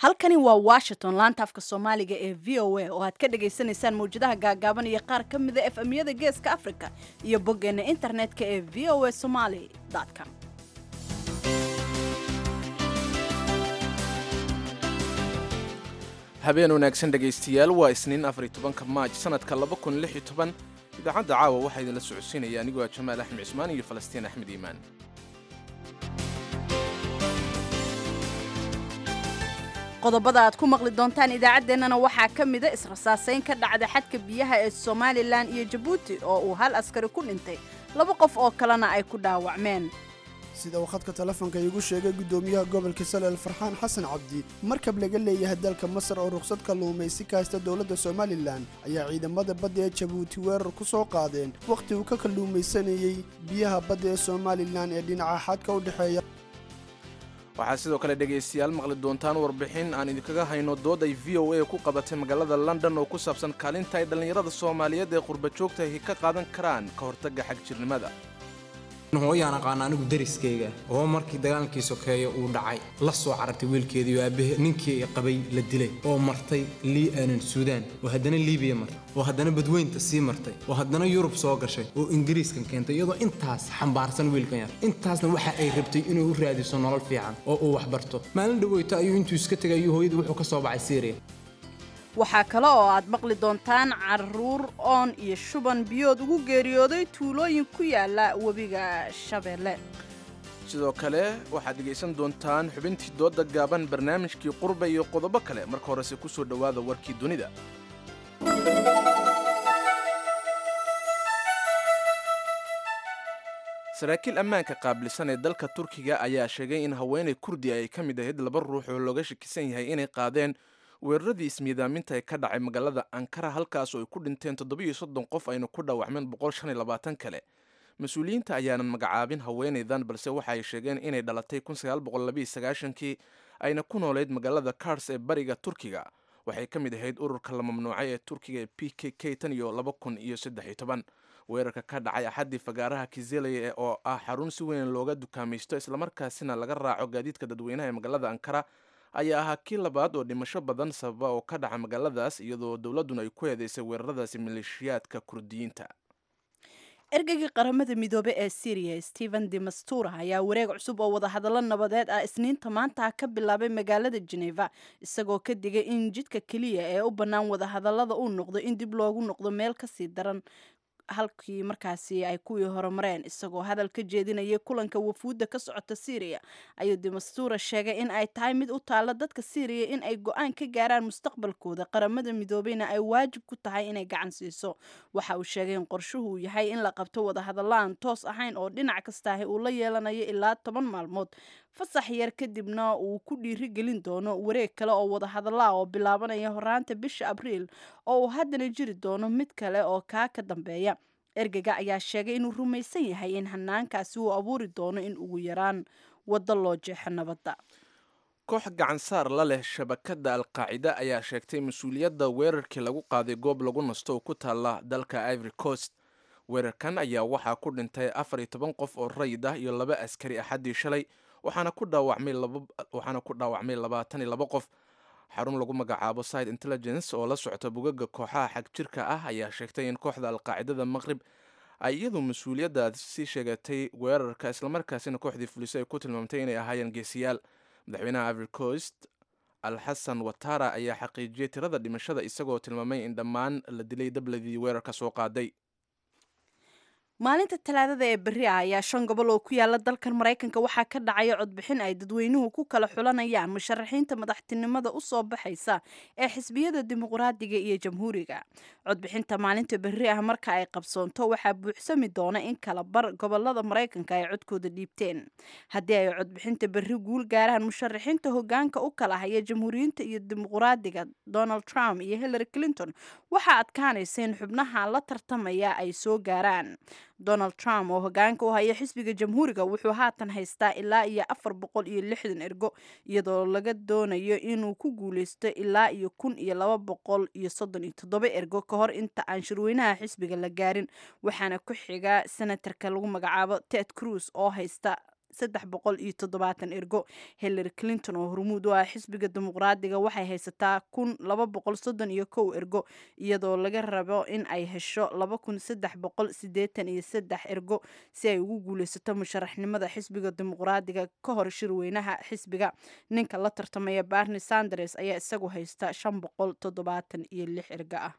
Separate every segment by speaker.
Speaker 1: halkani waa washington laanta afka soomaaliga ee v o a oo aad ka dhagaysanaysaan mawjadaha gaagaaban iyo qaar ka mida f amyada geeska africa iyo boggeena internetka ee v o a somaly com
Speaker 2: habeen wanaagsan dhegaystayaal waa isniin afar iyo tobanka maaj sanadka laba kun lix iyo toban idaacadda caawa waxaa idinla socodsiinaya anigoo ah jamaal axmed cismaan iyo falastiin axmed iimaan
Speaker 1: qodobada aad ku maqli doontaan idaacaddeenana waxaa ka mida israsaasayn ka dhacda xadka biyaha ee somalilan iyo jabuuti oo uu hal askari ku dhintay laba qof oo kalena ay ku dhaawacmeen
Speaker 3: sida uu khadka telefoonka iigu sheegay guddoomiyaha gobolka salel farxaan xasan cabdi markab laga leeyahay dalka masar oo ruqsad kalluumaysi ka haysta dowladda somalilan ayaa ciidamada badda ee jabuuti weerar ku soo qaadeen wakhti uu ka kalluumaysanayey biyaha badda ee somalilan ee dhinaca xadka u dhexeeya
Speaker 2: waxaad sidoo kale dhegaystayaal maqli doontaan warbixin aan idinkaga hayno dood ay v o a ku qabatay magaalada london oo ku saabsan kaalinta ay dhallinyarada soomaaliyeed ee qurba joogta ahi ka qaadan karaan ka hortagga xagjirnimada
Speaker 4: hooyaan aqaana anigu dariskayga oo markii dagaalkii sokeeya uu dhacay la soo carartay wiilkeedii oo aabbahe ninkii qabay la dilay oo martay suudaan oo haddana liibiya martay oo haddana badweynta sii martay oo haddana yurub soo gashay oo ingiriiskan keentay iyadoo intaas xambaarsan wiilkan yar intaasna waxa ay rabtay inuu u raadiso nolol fiican oo uu waxbarto maalin dhaweyto ayuu intuu iska tegay ayuu hooyadii wuxuu ka soo baxay syriya
Speaker 1: waxaa kale oo aad maqli doontaan caruur oon iyo shuban biyood ugu geeriyooday tuulooyin ku yaala webiga shabeelle
Speaker 2: sidoo kale waxaad dhegaysan doontaan xubintii doodda gaaban barnaamijkii qurba iyo qodobo kale marka horese ku soo dhowaada warkii dunida saraakiil ammaanka qaabilsan ee dalka turkiga ayaa sheegay in haweenay kurdi ay ka mid ahayd laba ruux oo looga shakisan yahay inay qaadeen weeraradii ismiidaaminta ee ka dhacay magaalada ankara halkaas oo ay ku dhinteen toddobiiyo soddon qof ayna ku dhaawacmeen boqol shan iyo labaatan kale mas-uuliyiinta ayaanan magacaabin haweenaydan balse waxa ay sheegeen inay dhalatay kun sagaal boqol labiiyo sagaashankii ayna ku noolayd magaalada kars ee bariga turkiga waxay ka mid ahayd ururka la mamnuucay ee turkiga ee p k k tan iyo laba kun iyo saddex iyo toban weerarka ka dhacay axaddii fagaaraha kizelaya oo ah xarun si weyn looga dukaamaysto islamarkaasina laga raaco gaadiidka dadweynaha ee magaalada ankara ayaa ahaa kii labaad oo dhimasho badan sababa oo ka dhaca magaaladaas iyadoo dowladduna ay ku eedeysay weeraradaasi maleeshiyaadka kurdiyiinta
Speaker 1: ergeygii qaramada midoobe ee syriya stephen demastura ayaa wareeg cusub oo wadahadallo nabadeed ah isniinta maanta ka bilaabay magaalada geneva isagoo ka digay in jidka keliya ee u bannaan wadahadallada uu noqdo in dib loogu noqdo meel kasii daran halkii markaasi ay kuwii horumareen isagoo hadal ka jeedinayay kulanka wafuudda ka socota syriya ayuu demastura sheegay in ay tahay mid u taalla dadka syriya in ay go-aan ka gaaraan mustaqbalkooda qaramada midoobeyna ay waajib ku tahay inay gacan siiso waxa uu sheegay in qorshuhu uu yahay in la qabto wadahadallo aan toos ahayn oo dhinac kastaahi uu la yeelanayo ilaa toban maalmood fasax yar kadibna uu ku dhiiri gelin doono wareeg kale oo wadahadallaa oo bilaabanaya horaanta bisha abriil oo uu haddana jiri doono mid kale oo kaa ka dambeeya ergega ayaa sheegay inuu rumaysan yahay in hanaankaasi uu abuuri doono in ugu yaraan waddo loo jeexo nabadda
Speaker 2: koox gacansaar la leh shabakadda alqaacida ayaa sheegtay mas-uuliyadda weerarkii lagu qaaday goob lagu nasto oo ku taalla dalka ivory coast weerarkan ayaa waxaa ku dhintay afar iyo toban qof oo rayid ah iyo laba askari axaddii shalay waxaana ku dhaawacmay labaatan iyo laba qof xarun lagu magacaabo side intelligence oo la socota bugaga kooxaha xagjirka ah ayaa sheegtay in kooxda alqaacidada maqrib ay iyadu mas-uuliyaddaasi sheegatay weerarka islamarkaasina kooxdii fuliso ay ku tilmaamtay inay ahaayeen geesiyaal madaxweynaha ivory coast alxasan watara ayaa xaqiijiyey tirada dhimashada isagoo tilmaamay in dhammaan la dilay dabladii weerarka soo qaaday
Speaker 1: maalinta talaadada ee berri ah ayaa shan gobol oo ku yaala dalkan maraykanka waxaa ka dhacaya codbixin ay dadweynuhu ku kala xulanayaan musharaxiinta madaxtinimada u soo baxaysa ee xisbiyada dimuqraadiga iyo jamhuuriga codbixinta maalinta berri ah marka ay qabsoonto waxaa buuxsami doona in kala bar gobolada maraykanka ay codkooda dhiibteen haddii ay codbixinta berri guul gaaraan musharaxiinta hogaanka u kala haya jamhuuriyiinta iyo dimuqraadiga donald trump iyo hillary clinton waxaa adkaanaysa in xubnaha la tartamaya ay soo gaaraan donald trump oo hogaanka u haya xisbiga jamhuuriga wuxuu haatan haystaa ilaa iyo afar boqol iyo lixdan ergo iyadoo laga doonayo inuu ku guuleysto ilaa iyo kun iyo laba boqol iyo soddon iyo toddoba ergo ka hor inta aan shirweynaha xisbiga la gaarin waxaana ku xiga senatarka lagu magacaabo ted cruz oo haysta saddex boqol iyo toddobaatan ergo hillary clinton oo hormuud u ah xisbiga dimuqraadiga waxay haysataa kun laba boqol soddon iyo kow ergo iyadoo laga rabo in ay hesho laba kun saddex boqol sideetan iyo saddex ergo si ay ugu guuleysato musharaxnimada xisbiga dimuqraadiga ka hor shirweynaha xisbiga ninka la tartamaya barni sanders ayaa isagu haysta shan boqol toddobaatan iyo lix ergo ah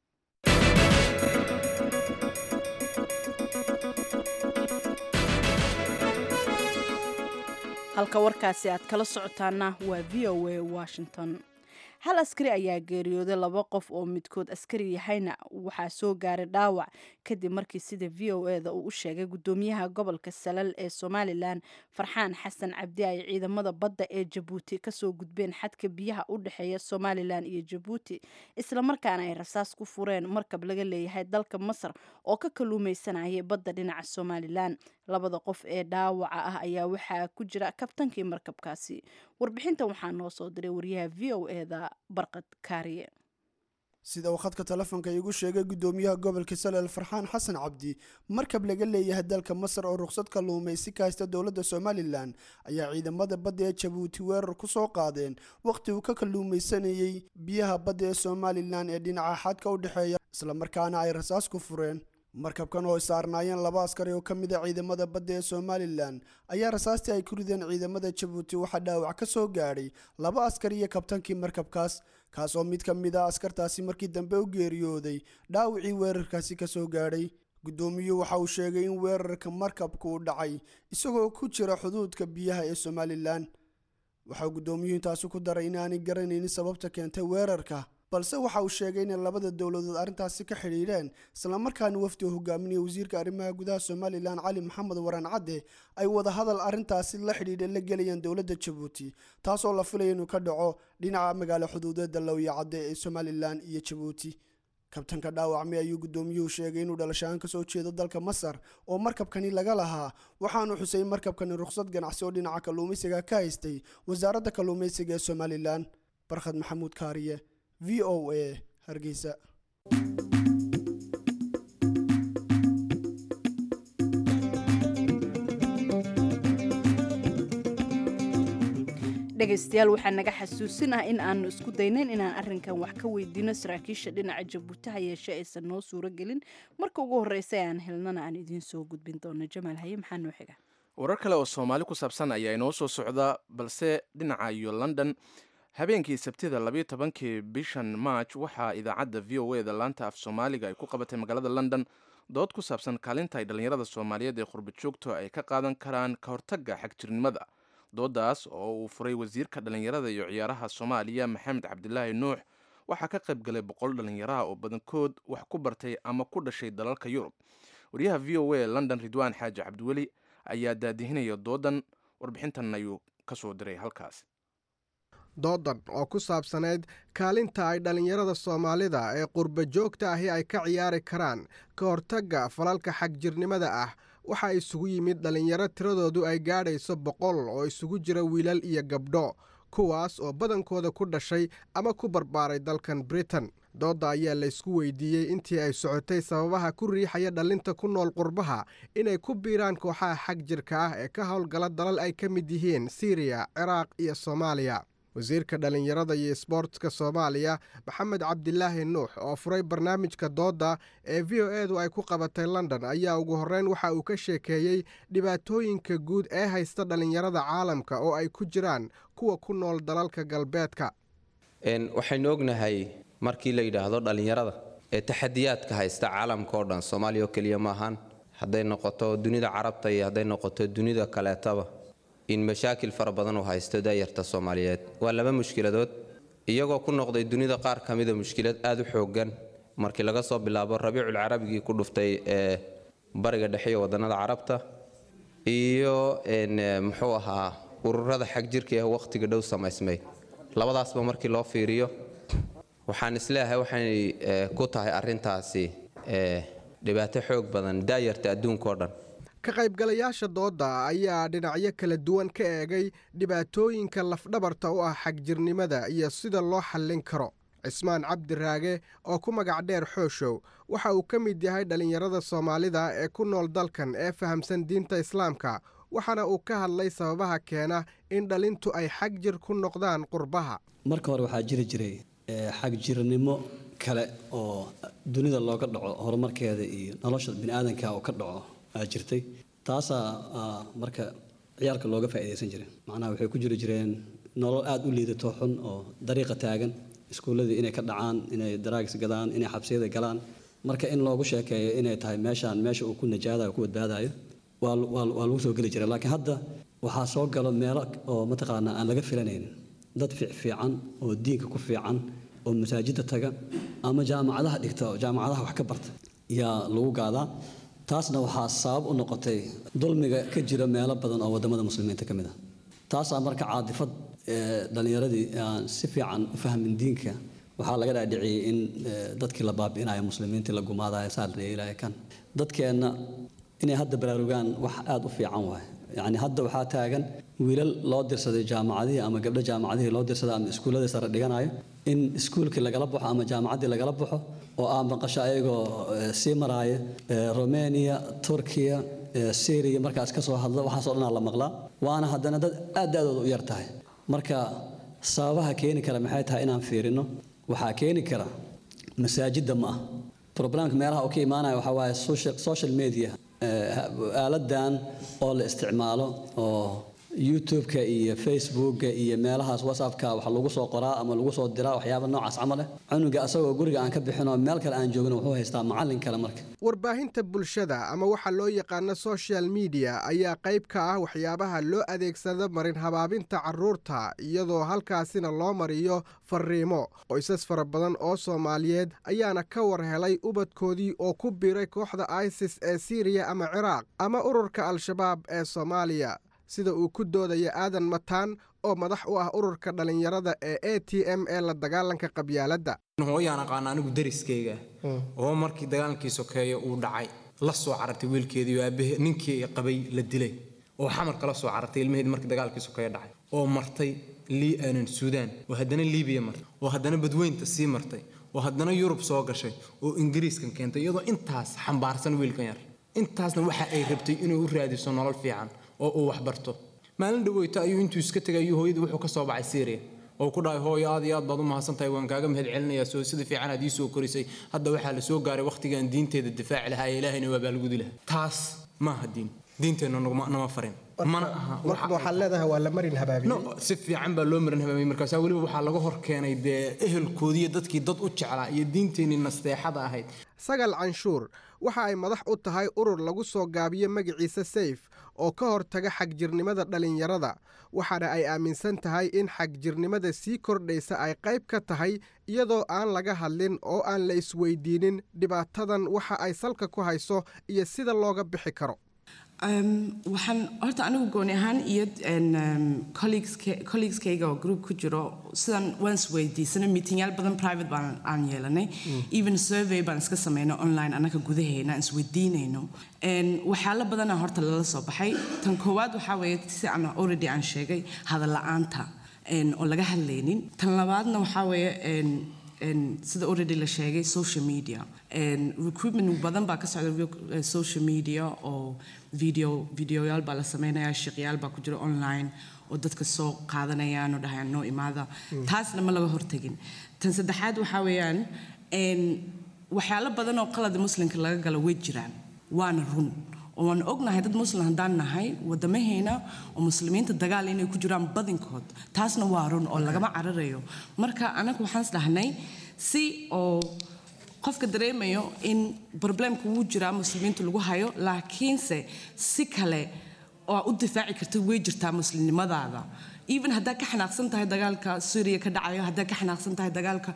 Speaker 1: halka warkaasi aad kala socotaana waa v o a washington hal askari ayaa geeriyooday laba qof oo midkood askari yahayna waxaa soo gaaray dhaawac kadib markii sida v o e da uu u sheegay gudoomiyaha gobolka salal ee somalilan farxaan xasan cabdi ay ciidamada badda ee jabuuti kasoo gudbeen xadka biyaha u dhexeeya somalilan iyo jabuuti islamarkaana ay rasaas ku fureen markab laga leeyahay dalka masar oo ka kaluumeysanayay badda dhinaca somalilan labada qof ee dhaawaca ah ayaa waxaa ku jira kabtankii markabkaasi warbixintan waxaa noo soo diray wariyaha v o e da barqad kaariye
Speaker 3: sida uu khadka telefoonka iigu sheegay gudoomiyaha gobolka salel farxaan xasan cabdi markab laga leeyahay dalka masar oo ruqsad kalluumaysi ka haysta dowladda somalilan ayaa ciidamada badda ee jabuuti weerar ku soo qaadeen wakhti uu ka kalluumaysanayey biyaha badda ee somalilan ee dhinaca xadka u dhexeeya islamarkaana ay rasaas ku fureen markabkan oo saarnaayeen laba askari oo ka mid a ciidamada badda ee somalilan ayaa rasaastii ay ku rideen ciidamada jabuuti waxaa dhaawac ka soo gaadhay laba askari iyo kabtankii markabkaas kaas oo mid ka mid a askartaasi markii dambe u geeriyooday dhaawacii weerarkaasi ka soo gaadhay guddoomiyuhu waxa uu sheegay in weerarka markabku uu dhacay isagoo ku jira xuduudka biyaha ee somalilan waxaa guddoomiyuhu intaasi ku daray inaanay garanaynin sababta keentay weerarka balse waxa uu sheegay inay labada dowladood arrintaasi ka xidhiidheen islamarkaana wafdi oo hogaaminaya wasiirka arrimaha gudaha somalilan cali maxamed waraan cadde ay wadahadal arrintaasi la xidhiidha la gelayaan dowladda jabuuti taasoo la filaya inuu ka dhaco dhinaca magaalo xuduudeeda lowya cadde ee somalilan iyo jabuuti kabtanka dhaawacmay ayuu guddoomiyuhu sheegay inuu dhalashaaan kasoo jeedo dalka masar oo markabkani laga lahaa waxaanu xusay markabkani rukhsad ganacsi oo dhinaca kalluumaysiga ka haystay wasaaradda kalluumaysiga ee somalilan barkhad maxamuud kaariye v o a hargeysa
Speaker 1: dhegaystayaal waxaa naga xasuusinah in aanu isku daynayn inaan arrinkan wax ka weydiino saraakiisha dhinaca jabuuti ha yeeshe aysan noo suuro gelin marka ugu horreysa aan helnana aan idiin soo gudbin doono jamaal haye maxaa noo xiga
Speaker 2: warar kale oo soomaali ku saabsan ayaa inoo soo socda balse dhinaca iyo london habeenkii sabtida labayo tobankii bishan march waxaa idaacadda v o e da laanta af soomaaliga ay ku qabatay magaalada london dood ku saabsan kaalinta ay dhallinyarada soomaaliyeed ee qurba joogto ay ka qaadan karaan ka hortagga xagjirnimada doodaas oo uu furay wasiirka dhallinyarada iyo ciyaaraha soomaaliya maxamed cabdilaahi nuux waxaa ka qayb galay boqol dhallinyaraha oo badankood wax ku bartay ama ku dhashay dalalka yurub wariyaha v o a london ridwaan xaaji cabdiweli ayaa daadihinaya doodan warbixintan ayuu ka soo diray halkaas
Speaker 5: doodan oo ku saabsanayd kaalinta ay dhallinyarada soomaalida ee qurba joogta ahi ay ka ciyaari karaan ka hortagga falalka xagjirnimada ah waxaa isugu yimid dhallinyaro tiradoodu ay gaadhayso boqol oo isugu jira wiilal iyo gabdho kuwaas oo badankooda ku dhashay ama ku barbaaray dalkan britain doodda ayaa laysku weydiiyey intii ay socotay sababaha ku riixaya dhallinta ku nool qurbaha inay ku biiraan kooxaha xag jirka ah ee ka howlgala dalal ay ka mid yihiin siiriya ciraaq iyo soomaaliya wasiirka dhallinyarada iyo sboortska soomaaliya maxamed cabdilaahi nuux oo furay barnaamijka doodda ee v o edu ay ku qabatay london ayaa ugu horreyn waxa uu ka sheekeeyey dhibaatooyinka guud ee haysta dhallinyarada caalamka oo ay ku jiraan kuwa ku nool dalalka galbeedka
Speaker 6: waxaynu ognahay markii la yidhaahdo dhallinyarada ee taxadiyaadka haysta caalamka oo dhan soomaaliya oo keliya maahan hadday noqoto dunida carabta iyo hadday noqoto dunida kaleetaba in mashaakil fara badan uu haysto daayarta soomaaliyeed waa laba mushkiladood iyagoo ku noqday dunida qaar ka mida mushkilad aada u xoogan markii laga soo bilaabo rabiicul carabigii ku dhuftay ee bariga dhexe iyo wadannada carabta iyo muxuu ahaa ururada xag jirka ee wakhtiga dhow samaysmay labadaasba markii loo fiiriyo waxaan isleeyahay waxay ku tahay arrintaasi dhibaato xoog badan daayarta adduunka oo dhan
Speaker 5: ka qaybgalayaasha doodda ayaa dhinacyo kala duwan ka eegay dhibaatooyinka lafdhabarta u ah xagjirnimada iyo sida loo xallin karo cismaan cabdi raage oo ku magac dheer xooshow waxa uu ka mid yahay dhallinyarada soomaalida ee ku nool dalkan ee fahamsan diinta islaamka waxaana uu ka hadlay sababaha keena in dhalintu ay xag jir ku noqdaan qurbaha
Speaker 7: marka hore waxaa jiri jiray xagjirnimo kale oo dunida looga dhaco horumarkeeda iyo nolosha biniaadanka oo ka dhaco aa jirtay taasaa marka ciyaalka looga faa'iidaysan jiray macnaha waxay ku jiri jireen nolol aada u liidato xun oo dariiqa taagan iskuulladii inay ka dhacaan inay daraagis gadaan inay xabsiyada galaan marka in loogu sheekeeyo inay tahay meeshaan meesha uu ku najaadayo ku badbaadayo waa lagu soo geli jiray laakiin hadda waxaa soo galo meelo oo mataqaanaa aan laga filanaynin dad fiicfiican oo diinka ku fiican oo masaajidda taga ama jaamacadaha dhigta oo jaamacadaha wax ka barta yaa lagu gaadaa taasna waxaa sabab u noqotay dulmiga ka jira meelo badan oo waddamada muslimiinta ka mid ah taasaa marka caadifad dhallinyaradii aan si fiican u fahmin diinka waxaa laga dhaadhiciyey in dadkii la baabi'inayo muslimiintii la gumaadayo saa la yeelaya kan dadkeenna inay hadda baraarugaan wax aada u fiican waay yacni hadda waxaa taagan wiilal loo dirsaday jaamacadihii ama gabdho jaamacadihii loo dirsaday ama iskuulladii sare dhiganayo in iskuulkii lagala baxo ama jaamacaddii lagala baxo oo aan maqasho ayagoo sii maraaya romania turkiya syria markaas ka soo hadla waxaasoo dhanaa la maqlaa waana haddana dad aad da-dooda u yar tahay marka sababaha keeni kara maxay tahay inaan fiirino waxaa keeni kara masaajidda ma ah problemka meelaha uu ka imaanaya waxaa waaye social media aaladan oo la isticmaalo oo youtube-ka iyo facebooka iyo meelahaas whatsappka wax lagu soo qoraa ama lagu soo diraa waxyaaba noocaas camal eh cunuga asagoo guriga aan ka bixinoo meel kale aan joogin wuxuu haystaa macallin kale marka
Speaker 5: warbaahinta bulshada ama waxa loo yaqaano social media ayaa qayb ka ah waxyaabaha loo adeegsado marin habaabinta carruurta iyadoo halkaasina loo mariyo fariimo qoysas fara badan oo soomaaliyeed ayaana ka war helay ubadkoodii oo ku biiray kooxda isis ee siiriya ama ciraaq ama ururka al-shabaab ee soomaaliya sida uu ku doodaya aadan mataan oo madax u ah ururka dhallinyarada ee a t m ee la dagaalanka qabyaaladda
Speaker 4: hooyaan aqaana anigu dariskayga oo markii dagaalkii sokeeyo uu dhacay la soo carartay wiilkeedii oo aabahe ninkii qabay la dilay oo xamar kala soo carartay ilmaheedii markii dagaalkii sokeeyo dhacay oo martay suudaan oo haddana liibiya martay oo haddana badweynta sii martay oo haddana yurub soo gashay oo ingiriiskan keentay iyadoo intaas xambaarsan wiilkan yar intaasna waxa ay rabtay inuu u raadiso nolol fiican oo uu waxbarto maalin dhaweyta ayuu intuu iska tegay ayuu hooyadii wuxuu ka soo baxay syria oo ku dhahay hooyo aad iyo aad baad u mahadsantahay waan kaaga mahad celinayaa soo sida fiican aad ii soo korisay hadda waxaa la soo gaaray wakhtigaan diinteeda difaaci lahaa ee ilaahayna waa baalgudi lahaa taas maaha diin diinteenna nama farin mana aha
Speaker 5: waxaad leedahay waa la marin habaabiye
Speaker 4: no si fiican baa loo marin habaabiyey markaasaa weliba waxaa laga hor keenay dee ehelkoodiiyo dadkii dad u jeclaa iyo diinteenii nasteexada ahayd
Speaker 5: sagal canshuur waxa ay madax u tahay urur lagu soo gaabiyo magaciisa sayf oo ka hortaga xagjirnimada dhallinyarada waxaana ay aaminsan tahay in xagjirnimada sii kordhaysa ay qayb ka tahay iyadoo aan laga hadlin oo aan la isweydiinin dhibaatadan waxa ay salka ku hayso iyo sida looga bixi karo
Speaker 8: waxaan horta anigu gooni ahaan iyo colleegeskayga oo group ku jiro sidan waan isweydiisanay meetingyaal badan private baan aan yeelanay even survey baan iska sameynay online annaka gudaheena aan isweydiinayno waxyaalo badana horta lala soo baxay tan koowaad waxaa weeye si aan already aan sheegay hadal la-aanta oo laga hadlaynin tan labaadna waxaa weeye sida already la sheegay social media recruitment badan baa ka socda social media oo video videoyaal baa la sameynaya shaqyaal baa ku jira online oo dadka soo qaadanayaan oo dhahayaan noo imaada taasna ma laga hortagin tan saddexaad waxaa weeyaan waxyaalo badan oo qalada muslimka laga galo way jiraan waana run oo waan ognahay dad muslim haddaan nahay wadamaheena oo muslimiinta dagaal inay ku jiraan badinkood taasna waa run oo lagama cararayo marka anaga waxaan isdhahnay si oo qofka dareemayo in problemka wuu jiraa muslimiinta lagu hayo laakiinse si kale oo u difaaci karta way jirtaa muslimnimadaada even haddaa ka xanaaqsan tahay dagaalka suuriya ka dhacayo haddaa ka xanaaqsan tahay dagaalka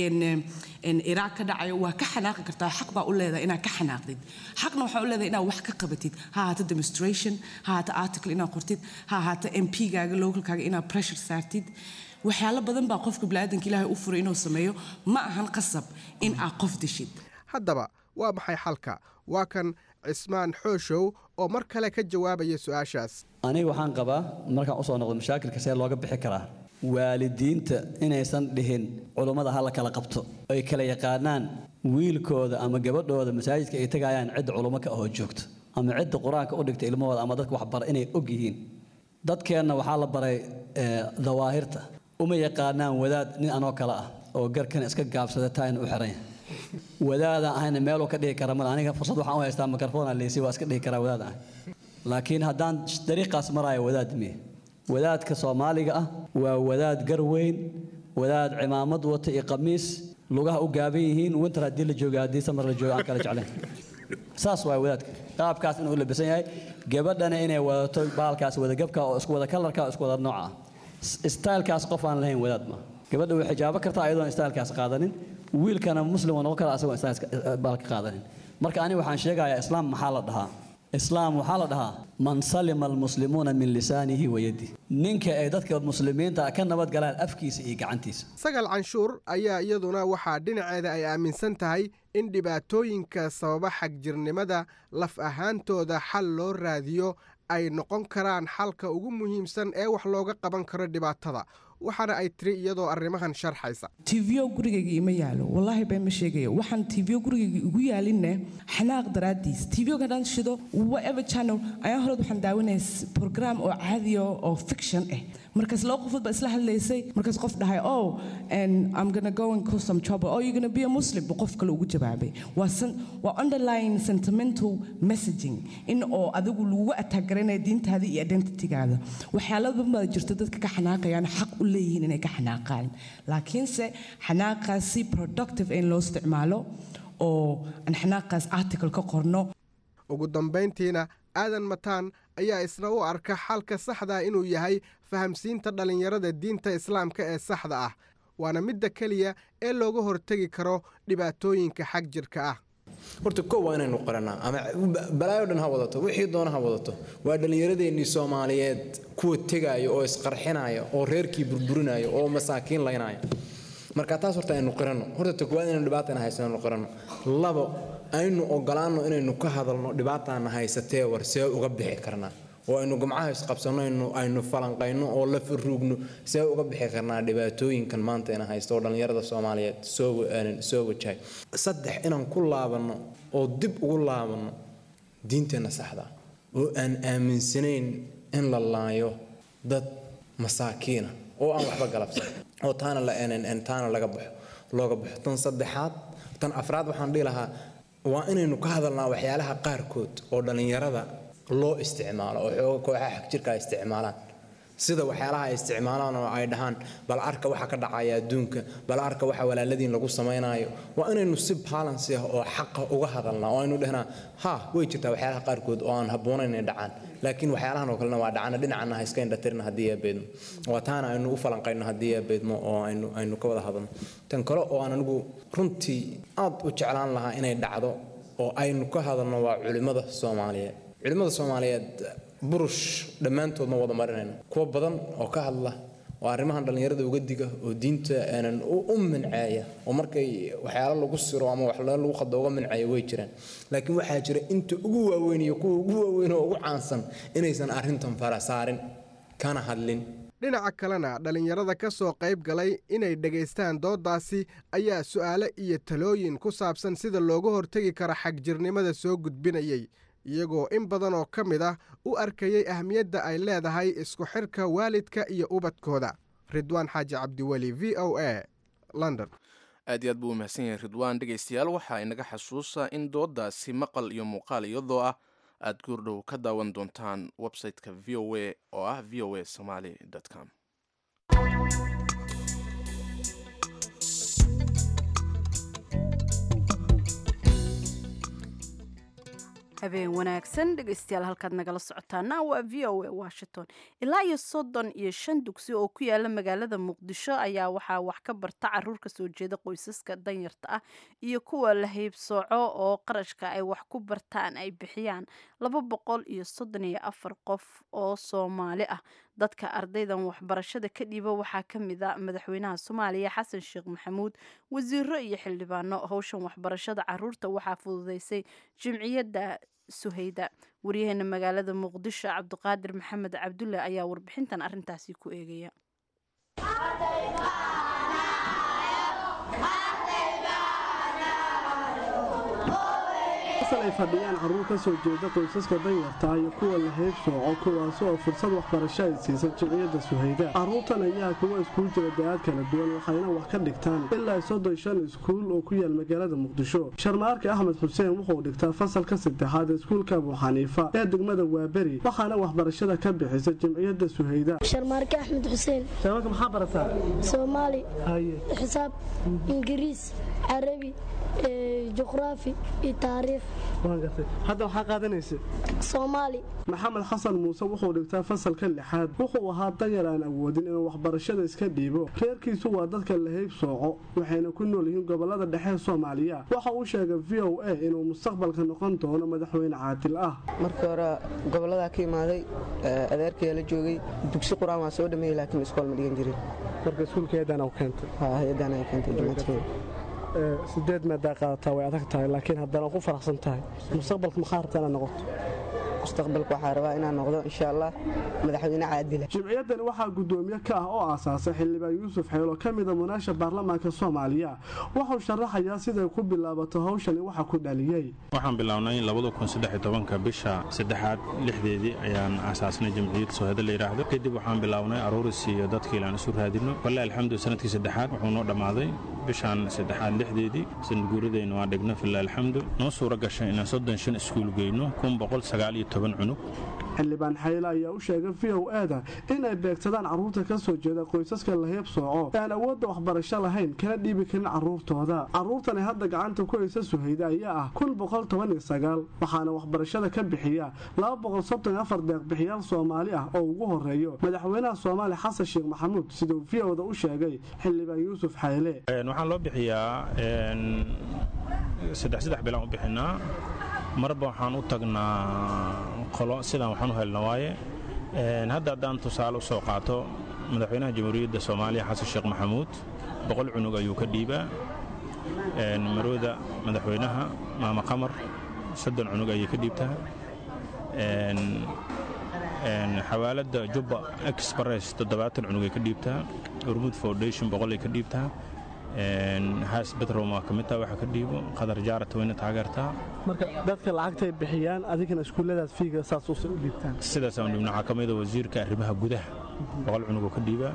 Speaker 8: iraaq ka dhacayo waa ka xanaaqi kartaa xaq baa u leedahay inaad ka xanaaqdid xaqna waxaa u leedahay inaad wax ka qabatid ha ahaato demonstration ha ahaato article inaad qortid ha ahaato mp-gaaga localkaaga inaad pressure saartid waxyaalo badan baa qofka biniaadanka ilaahay u furay inuu sameeyo ma ahan qasab in aad qof dishid
Speaker 5: haddaba waa maxay xalka waa kan cismaan xooshow oo mar kale ka jawaabaya su-aashaas
Speaker 7: aniga waxaan qabaa markaan usoo noqdo mashaakilka see looga bixi karaa waalidiinta inaysan dhihin culummada ha la kala qabto ay kala yaqaanaan wiilkooda ama gabadhooda masaajidka ay tegayaan cidda culummo ka ahoo joogto ama cidda qur-aanka u dhigta ilmahooda ama dadka waxbara inay og yihiin dadkeenna waxaa la baray ee, dawaahirta uma yaqaanaan wadaad nin anoo kale ah oo garkan iska gaabsada taayna u xiran yahay wadaadaan ahayna meeluu ka dhihi kara male aniga fursad waxaan u haystaa mikrofona leysi waa iska dhihi karaa wadaad ahay laakiin haddaan dariiqaas maraayo wadaad miye wadaadka soomaaliga ah waa wadaad gar weyn wadaad cimaamad wata iyo qamiis lugaha u gaaban yihiin winter haddii la joogo haddii samar la joogo aan kala jeclayn saas waa wadaadka qaabkaas inuu labisan yahay gabadhana inay wadato baalkaas wadagabka oo isku wada kalarka oo isku wada nooca ah stylekaas qof aan lahayn wadaad ma gabadha way xijaabo kartaa ayadoon stylekaas qaadanin wiilkana muslim waa noqon kara asagoo styleka baalka qaadanin marka aniga waxaan sheegayaa islaam maxaa la dhahaa islaam waxaa la dhahaa man salima almuslimuuna min lisaanihi wa yadihi ninka ay dadka muslimiinta ka nabad galaan afkiisa iyo gacantiisa
Speaker 5: sagal canshuur ayaa iyaduna waxaa dhinaceeda ay aaminsan tahay in dhibaatooyinka sababa xagjirnimada laf ahaantooda xal loo raadiyo ay noqon karaan xalka ugu muhiimsan ee wax looga qaban karo dhibaatada waxaana ay tiri iyadoo arrimahan sharxaysa
Speaker 8: tvyo gurigayga ima yaalo wallaahi been ma sheegayo waxaan tvyo gurigayga igu yaalinne xanaaq daraaddiis tvyoga dhan shido whatever channel ayaan hore waxaan daawanaya program oo caadiya oo fiction ah markaas laba qofood baa isla hadlaysay markaas qof dhahay oh and I'm gonna go and cause some trouble oh you're gonna be a Muslim buu qof kale ugu jawaabay waa san waa underlying sentimental messaging in oo adigu lagugu attack garanaya diintaada iyo identitygaada waxyaalo badan baa jirta dadka ka xanaaqayaan xaq u leeyihiin inay ka xanaaqaan laakiinse xanaaqaasi productive in loo isticmaalo oo aan xanaaqaas article ka qorno
Speaker 5: ugu dambayntiina aadan mataan ayaa isna u arka xalka saxda inuu yahay fahamsiinta dhallinyarada diinta islaamka ee saxda ah waana midda keliya ee looga hortegi karo dhibaatooyinka xag jirka ah
Speaker 4: horta kow waa inaynu qarannaa ama balaayo dhan ha wadato wixii doona ha wadato waa dhallinyaradeennii soomaaliyeed kuwa tegaayo oo isqarxinaya oo reerkii burburinaya oo masaakiin laynaya marka taas horta aynu qiranno horta ta koowaad inaynu dhibaatana haysano aynu qiranno labo aynu ogolaanno inaynu ka hadalno dhibaataana haysatee war see uga bixi karnaa oo aynu gumcaha isqabsanno aynu aynu falanqayno oo la faruugno see uga bixi karnaa dhibaatooyinkan maanta ina haysto oo dhallinyarada soomaaliyeed soo soo wajahay saddex inaan ku laabanno oo dib ugu laabanno diinteenna saxda oo aan aaminsanayn in la laayo dad masaakiina oo aan waxba galabsan oo taana la taana laga baxo looga baxo tan saddexaad tan afraad waxaan dhihi lahaa waa inaynu ka hadalnaa waxyaalaha qaarkood oo dhallinyarada loo isticmaalo oo xooga kooxaha xagjirka ay isticmaalaan sida waxyaalaha ay isticmaalaan oo ay dhahaan bal arka waxa ka dhacaya adduunka bal arka waxa walaaladiin lagu samaynayo waa inaynu si balansi ah oo xaqa uga hadalnaa oo aynu dhehnaa ha way jirtaa waxyaalaha qaarkood oo aan habboonayn inay dhacaan laakiin waxyaalahan oo kalena waa dhacana dhinacana ha iska indhatirna haddii aa beedmo waa taana aynu u falanqayno haddii aa beedmo oo aynu aynu ka wada hadalno tan kale oo aan anigu runtii aad u jeclaan lahaa inay dhacdo oo aynu ka hadalno waa culimmada soomaaliyeed culimmada soomaaliyeed burush dhammaantood ma wada marinayno kuwa badan oo ka hadla oo arrimahan dhallinyarada uga diga oo diinta aanan u minceeya oo markay waxyaalo lagu siro ama wax lagu qado uga minceeya way jiraan laakiin waxaa jira inta ugu waaweyn iyo kuwa ugu waaweyn oo ugu caansan inaysan arrintan fara saarin kana hadlin
Speaker 5: dhinaca kalena dhallinyarada ka soo qayb galay inay dhegaystaan dooddaasi ayaa su'aale iyo talooyin ku saabsan sida looga hortegi karo xagjirnimada soo gudbinayay iyagoo in badan oo ka mid ah u arkayay ahmiyadda ay leedahay isku xirka waalidka iyo ubadkooda ridwaan xaaji cabdiweli v o a london
Speaker 2: aad iyo aad buu u mahadsan yahay ridwaan dhegaystayaal waxaa inaga xasuusa in dooddaasi maqal iyo muuqaal iyadoo ah aad goordhow ka daawan doontaan website-ka v o a oo ah v o a somaly com
Speaker 1: habeen wanaagsan dhegaystayaal halkaad nagala socotaana waa v o a washington ilaa iyo soddon iyo shan dugsi oo ku yaala magaalada muqdisho ayaa waxaa wax ka barta caruur ka soo jeeda qoysaska danyarta ah iyo kuwa la haybsooco oo qarashka ay wax ku bartaan ay bixiyaan laba boqol iyo soddon iyo afar qof oo soomaali ah dadka ardaydan waxbarashada ka dhiiba waxaa ka mid a madaxweynaha soomaaliya xasan sheekh maxamuud wasiiro iyo xildhibaano howshan waxbarashada caruurta waxaa fududeysay jimciyadda suhayda waryaheena magaalada muqdisho cabdiqaadir maxamed cabdulle ayaa warbixintan arintaasi ku eegaya
Speaker 9: meel ay fadhiyaan carruur ka soo jeeda qoysaska danyarta iyo kuwa la heybsooco kuwaasi oo fursad waxbarasho ay siisa jimciyadda suhayda carruurtan ayaa kuwa iskuul jira da-aad kala duwan waxayna wax ka dhigtaan ilaa soddon shan iskuul oo ku yaal magaalada muqdisho sharmaarka axmed xuseen wuxuu dhigtaa fasalka saddexaad ee iskuulka abu xaniifa ee degmada waaberi waxaana waxbarashada ka bixisa jimciyadda suhayda
Speaker 10: sharmaarke axmed xuseen
Speaker 9: sharmaarka maxaa barataa
Speaker 10: soomaali xisaab ingiriis carabi juqraafi iyo taariikh
Speaker 9: hadda waxaa qaadanaysa
Speaker 10: soomaali
Speaker 9: maxamed xasan muuse wuxuu dhigtaa fasalka lixaad wuxuu ahaa danyar aan awoodin inuu waxbarashada iska dhiibo reerkiisu waa dadka la heyb sooco waxayna ku nool yihiin gobolada dhexe soomaaliya waxa uu sheegay v o a inuu mustaqbalka noqon doono madaxweyne caadil ah
Speaker 11: markii hore goboladaa ka imaaday adeerkaya la joogay dugsi qur-aan waa soo dhameeyey laakiin iskool ma dhigan jirin
Speaker 9: marka iskuulka hay-adan keentay
Speaker 11: hay-adan ay keentay jumcadkeeda
Speaker 9: sideed maadaa qaadataa way adag tahay laakiin haddana ku faraxsan tahay mustaqbalka maxaa rabtaa inaad noqoto
Speaker 11: mustaqbalka waxaa rabaa inaan noqdo insha allah madaxweyne caadila
Speaker 9: jimciyaddani waxaa guddoomiye ka ah oo aasaasay xildhibaan yuusuf xeelo ka mida munaasha baarlamaanka soomaaliya wuxuu sharaxayaa siday ku bilaabato hawshani waxa ku dhaliyey
Speaker 12: waxaan bilownay ka bisha saddexaad lixdeedii ayaan aasaasnay jamciyad soohada la yidhaahdo kadib waxaan bilownay aruuris iyo dadkii ilaan isu raadino walle alxamdu sanadkii saddexaad wuxuu noo dhammaaday bishaan saddexaad lixdeedii sanadguuradayna waa dhigno fila alxamdu noo suura gashay inaan soddon shan iskuul geyno kun boqol sagaal iyo toban cunug
Speaker 9: xildhibaan xayle ayaa u sheegay v o ada inay beegsadaan carruurta ka soo jeeda qoysaska la heeb sooco ee aan awoodda waxbarasho lahayn kana dhiibi karin carruurtooda carruurtani hadda gacanta ku haysa suhayda ayaa ah kun boqol toban iyo sagaal waxaana waxbarashada ka bixiya laba boqol soddon afar deeqbixiyaal soomaali ah oo ugu horeeyo madaxweynaha soomaaliya xasan sheekh maxamuud siduu v oda u sheegay xildhibaan yuusuf xayle
Speaker 12: waxaan loo bixiyaa saddex saddex bilaan u bixinaa marba waxaan u tagnaa qolo sidaan waxaan u helna waaye hadda haddaan tusaale u soo qaato madaxweynaha jamhuuriyadda soomaaliya xasan sheekh maxamuud boqol cunug ayuu ka dhiibaa marooda madaxweynaha maama qamar soddon cunug ayay ka dhiibtaa xawaaladda jubba express toddobaatan cunug ay ka dhiibtaa urmud foundation boqol ay ka dhiibtaa haas bedrom waa ka midtaa waxa ka dhiibo qadar jaarat wayna taageertaa
Speaker 9: marka dadka lacagtay bixiyaan adigana iskuulladaas fiiga saas u dhiibtaan
Speaker 12: sidaasaan dhibna waxaa ka mida wasiirka arrimaha gudaha boqol cunug oo ka dhiibaa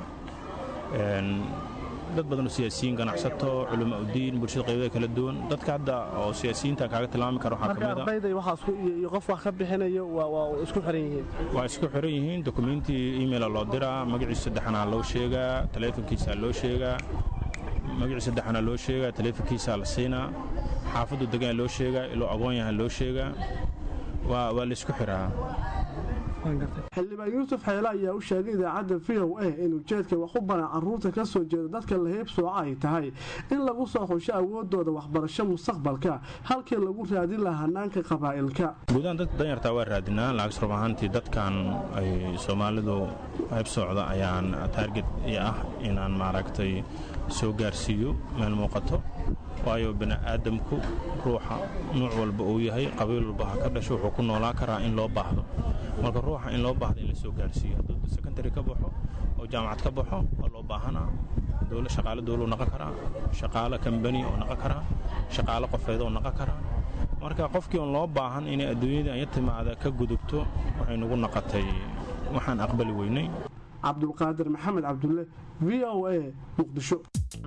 Speaker 12: dad badan oo siyaasiyiin ganacsato culama udiin bulshada qaybada kala duwan dadka hadda oo siyaasiyiinta kaaga tilmaami kara waxaa
Speaker 9: marka ardayda iyo qof wax ka bixinayo waa isku xiran yihiin
Speaker 12: waa isku xiran yihiin dokumentii emaila loo diraa magaciisa saddexanaa loo sheegaa taleefonkiisaa loo sheegaa magacii saddexana loo sheegaa taleefonkiisaa la siinaa xaafaddu degaan loo sheegaa iloo agoon yahan loo sheegaa waa laysku xiraa
Speaker 9: xildhibaan yuusuf xeele ayaa u sheegay idaacadda v o a in ujeedka wax u baran carruurta ka soo jeeda dadka la heeb sooco ay tahay in lagu soo xusho awoodooda waxbarasho mustaqbalka halkii lagu raadin lahaa hanaanka qabaa'ilka
Speaker 12: guudahaan dadka danyartaa waa raadinaa laakiin rub ahaantii dadkan ay soomaalidu heeb soocda ayaan taarget i ah inaan maaragtay soo gaarsiiyo meel muuqato waayo bini'aadamku ruuxa nuuc walba uu yahay qabiil walba ha ka dhasho wuxuu ku noolaa karaa in loo baahdo marka ruuxa in loo baahdo in la soo gaarsiiyo hadduu secondary ka baxo oo jaamacad ka baxo waa loo baahanaa dowla shaqaale dowluu naqon karaa shaqaale kambani oo naqon karaa shaqaale qofeed oo naqon karaa marka qofkii on loo baahan inay adduunyada aya timaada ka gudubto waxay nagu naqotay waxaan aqbali weynay
Speaker 9: cabdulqaadir maxamed cabdulle v o a muqdisho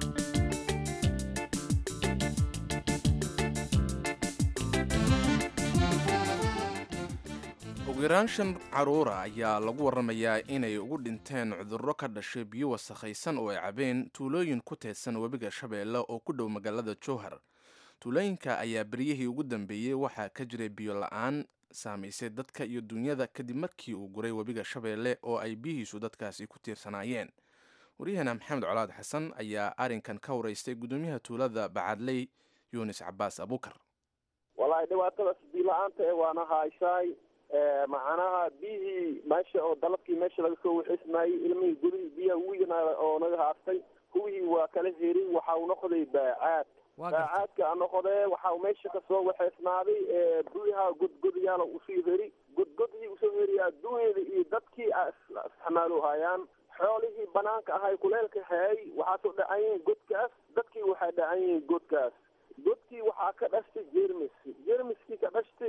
Speaker 2: ugu yaraan shan caruura ayaa lagu warramayaa inay ugu dhinteen cudurro ka dhashay biyo wasakhaysan oo ay cabeen tuulooyin ku teedsan webiga shabeelle oo ku dhow magaalada jowhar tuulooyinka ayaa beryihii ugu dambeeyey waxaa ka jiray biyo la-aan saamaysay dadka iyo dunyada kadib markii uu guray webiga shabeelle oo ay biyihiisu dadkaasi ku tiirsanaayeen waryaheena maxamed colaad xasan ayaa arrinkan ka waraystay guddoomiyaha tuulada bacadley yunis cabaas abuukar
Speaker 13: wallaahi dhibaatadaas biyo-la-aanta ee waana hayshaay macnaha biyihii meesha oo dalabkii meesha laga soo waxismayey ilmihii gudihii biyaha wigana oo naga haastay kuwihii waa kala heri waxa uu noqday baacaad baacaadka noqodee waxa uu meesha kasoo waxeysnaaday buyaha godgodyaala usii heri godgodhii usoo heriya adduunyada iyo dadkii isticmaalo hayaan xoolihii banaanka ahay kuleelka hayay waxaasoo dhacan yihiin godkaas dadkii waxay dhacan yihiin godkaas godkii waxaa ka dhashtay jermis jermiskii ka dhashtay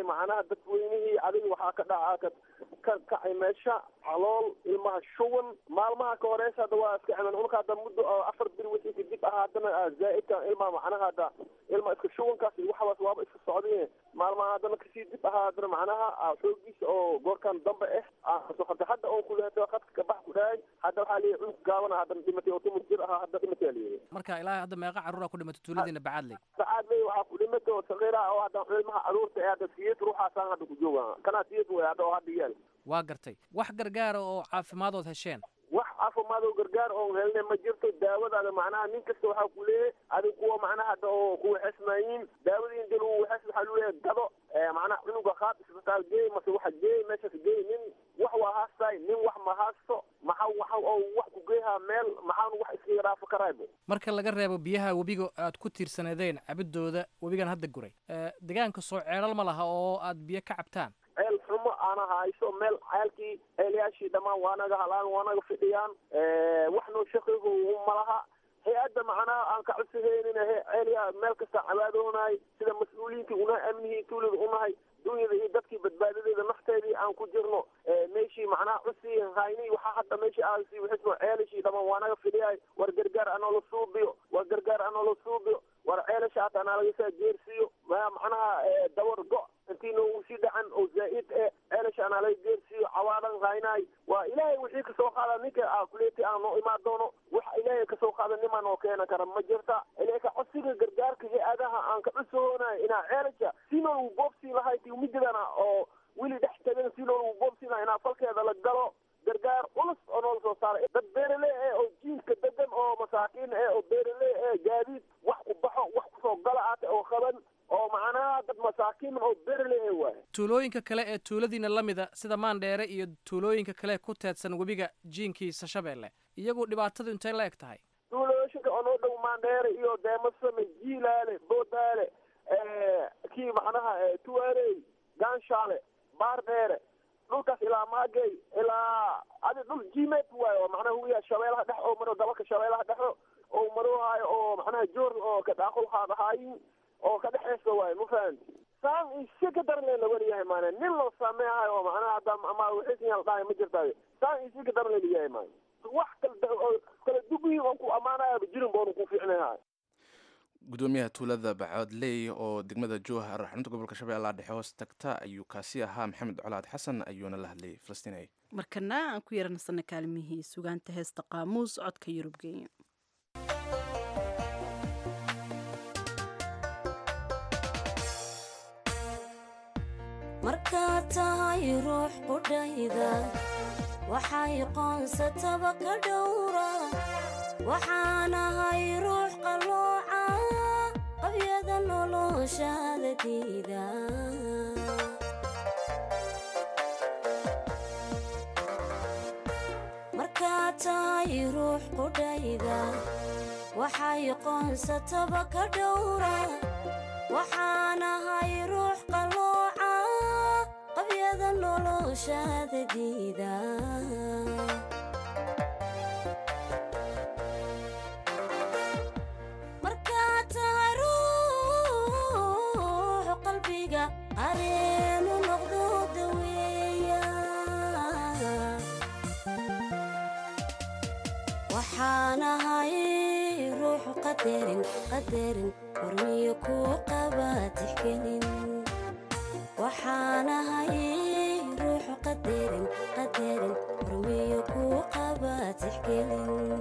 Speaker 13: macnaha dadweynihii adiga waxaa ka dhaca ka kacay meesha calool ilmaha shuban maalmaha ka horeysa hadda waa iska ciman unka hadda muddo afar bir wixii kadib ah haddana zaa'idka ilmaha macnaha hadda ilma iska shubankaas iyo waxaas waaba iska socdeen maalmaha haddana kasii dib ahaa haddana macnaha xoogiisa oo goorkan dambe ah hadda hadda oon kuleeto khadka kabax ku dhahay hadda waxaa leeyahay cunug gaabana haddana dhimatay oo tumur jir ahaa hadda dhimatay leeyahay
Speaker 14: marka ilaa hadda meeqa carruura ku dhimatay tuuladiina bacaadley
Speaker 13: sacaad ley waxaa ku dhimatay oo saqiira oo hadda ilmaha caruurta ee hadda siyad ruuxaasaan hadda ku jooga kanaa siyad way hadda oo hadda yaal
Speaker 14: waa gartay wax gargaara oo caafimaadoood hesheen
Speaker 13: wax caafimaad oo gargaar oon helne ma jirto daawadaada macnaha nin kasta waxaa ku leeyahay adig kuwa macnaha hadda oo kuwa xesmaayiin daawadii inta lagu waxes waxaa lu leeyahay gado macnaha cunuga qaad isbitaal geey mase waxa geey meeshaas geey nin wax waa haastaay nin wax ma haasto maxa waxa oo wax ku geehaa meel maxaanu wax iskaga dhaafo karaybo
Speaker 14: marka laga reebo biyaha webiga aad ku tiirsaneedeen cabidooda webigan hadda guray deegaanka soo ceelal ma laha oo aad biyo ka cabtaan
Speaker 13: ceel xumo aana hayso meel ceelkii ceelyaashii dhammaan waanaga halaan waanaga fidhiyaan wax noo shaqeygo malaha hay-adda macnaha aan ka codsaheynina ceelyaa meel kasta cabaadoonahay sida mas-uuliyiintii unahay amnihii tuulada unahay dunyada iyo dadkii badbaadadeeda nafteedii aan ku jirno meeshii macnaha cusii hayni waxaa hadda meeshii aasi wixisno ceelashii dhammaan waanaga fidhiyahay war gargaar anoo la suubiyo war gargaar anoo la suubiyo war ceelasha hata anaa lagasaa jeersiiyo macnaha dawar go intii noogu sii dhacan oo zaa'id e ceelasha anaa laga geersiiyo cawaadan haynaay waa ilaahay wixii kasoo qaada ninka kuleeti aan noo imaan doono wax ilaahay kasoo qaada nimaa noo keena kara ma jirta ilaka codsiga gargaarka hay-adaha aan ka cusoonayo inaa ceelasha si noolagu boobsii lahay ti mididana oo weli dhex tagan si noolagu boobsii lahay inaa falkeeda la galo gargaar culus oo noola soo saaray dad beerale eh oo jiinka degan oo masaakiin eh oo beerale eh gaadiid wax ku baxo wax kusoo gala ate oo qaban oo macnaha dad masaakiin oo beerale eh waay
Speaker 14: tuulooyinka kale ee tuuladiina la mida sida maandheere iyo tuulooyinka kale ku teedsan webiga jiinkiisa shabeelle iyagu dhibaatadu intay la eg tahay
Speaker 13: tuulooyinka oo noo dhow maandheere iyo deemasame jiilaale boodaale kii macnaha tuwaaley gaanshaale baardheere dhulkaas ilaa maagey ilaa adi dhul jimeed waayo oo macnaha huya shabeelaha dhex oo maro dabalka shabeelaha dhexo oo maroohaayo oo macnaha joor oo ka daaqul haadahaayin oo ka dhexeysa waayo ma fahanti saan isi ka daran leen lawariyahay maana nin loo sameehayo oo macnaha hadda ama wixiisiyaa la dhahay ma jirtaayo saan isi ka daran leen liyahay maana wax kala kala dugihi oon ku ammaanaya jirin boonu ku fiicnahay
Speaker 2: gudoomiyaha tuulada bacoodley oo degmada jowhar xarunta gobolka shabeellaha dhexe hoos tagta ayuu kaasi ahaa maxamed colaad xasan ayuuna la hadlayay falastiinay
Speaker 1: markana aan ku yaranasana kaalmihii sugaanta heesta qaamuus codka yurub geeya
Speaker 15: markaad tahay ruux qudhayda waxay qoonsataba ka dhowra waxaanahay ruux qallooca qabyada noloshaada diida markaad tahay ruux qudhayda waxay qoonsataba ka dhowra waxaanahay ruux qallooca qabyada noloshaada diida markaad tahay ruux qalbiga areenu noqdo daweeya waxaanahay ruux qadarin qadarin hormiyo kuu qaba tixgelin waxaanahay ruux qadarin qadarin hormiyo kuu qaba tixgelin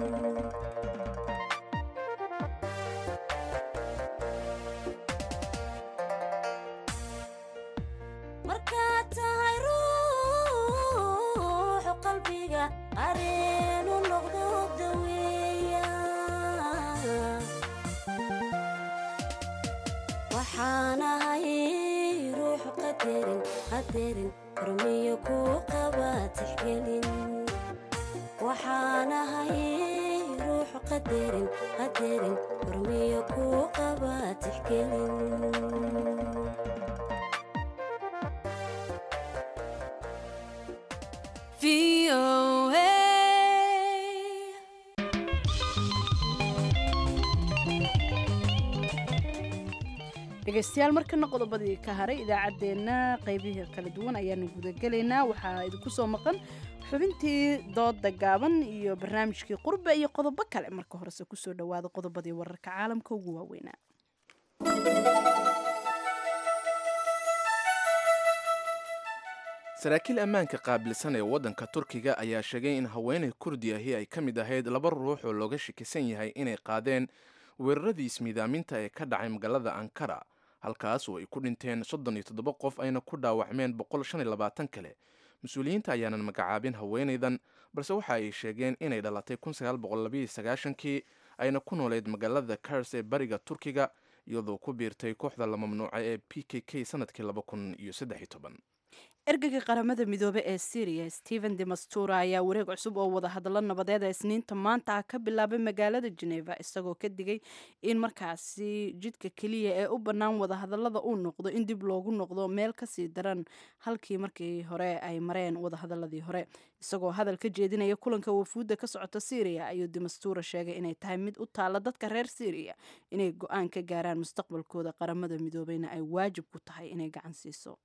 Speaker 15: markaad tahay ruux qalbiga areenu noqdo daweeya waxaanahay ruux qadarin qadarin hormiyo kuu qaba tixgelin waxaanahay ruux qadarin qadarin hormiyo kuu qaba tixgelin
Speaker 1: dhegaystayaal markana qodobadii ka haray idaacaddeenna qaybihii kala duwan ayaanu gudagelaynaa waxaa idinku soo maqan xubintii dooda gaaban iyo barnaamijkii qurbe iyo qodobo kale marka horese kusoo dhowaada qodobadii wararka caalamka ugu waaweynaa
Speaker 2: saraakiil ammaanka qaabilsan ee waddanka turkiga ayaa sheegay in haweenay kurdi ahi ay ka mid ahayd laba ruux oo looga shakisan yahay inay qaadeen weeraradii ismiidaaminta ee ka dhacay magaalada ankara halkaas oo ay ku dhinteen soddon iyo toddoba qof ayna ku dhaawacmeen boqol shan iyo labaatan kale mas-uuliyiinta ayaanan magacaabin haweenaydan balse waxa ay sheegeen inay dhalatay kun sagaal boqol labayo sagaashankii ayna ku nooleyd magaalada kars ee bariga turkiga iyadoo ku biirtay kooxda la mamnuucay ee p k k sanadkii laba kun iyo saddex iyo toban
Speaker 1: ergeyga qaramada midoobe ee syriya stephen demastura ayaa wareeg cusub oo wadahadallo nabadeed ee isniinta maanta ah ka bilaabay magaalada geneva isagoo ka digay in markaasi jidka keliya ee u bannaan wadahadallada uu noqdo in dib loogu noqdo meel kasii daran halkii markii hore ay mareen wadahadaladii hore isagoo hadal ka jeedinaya kulanka wafuudda ka socota syriya ayuu demastura sheegay inay tahay mid u taalla dadka reer syriya inay go-aan ka gaaraan mustaqbalkooda qaramada midoobeyna ay waajib ku tahay inay gacan siiso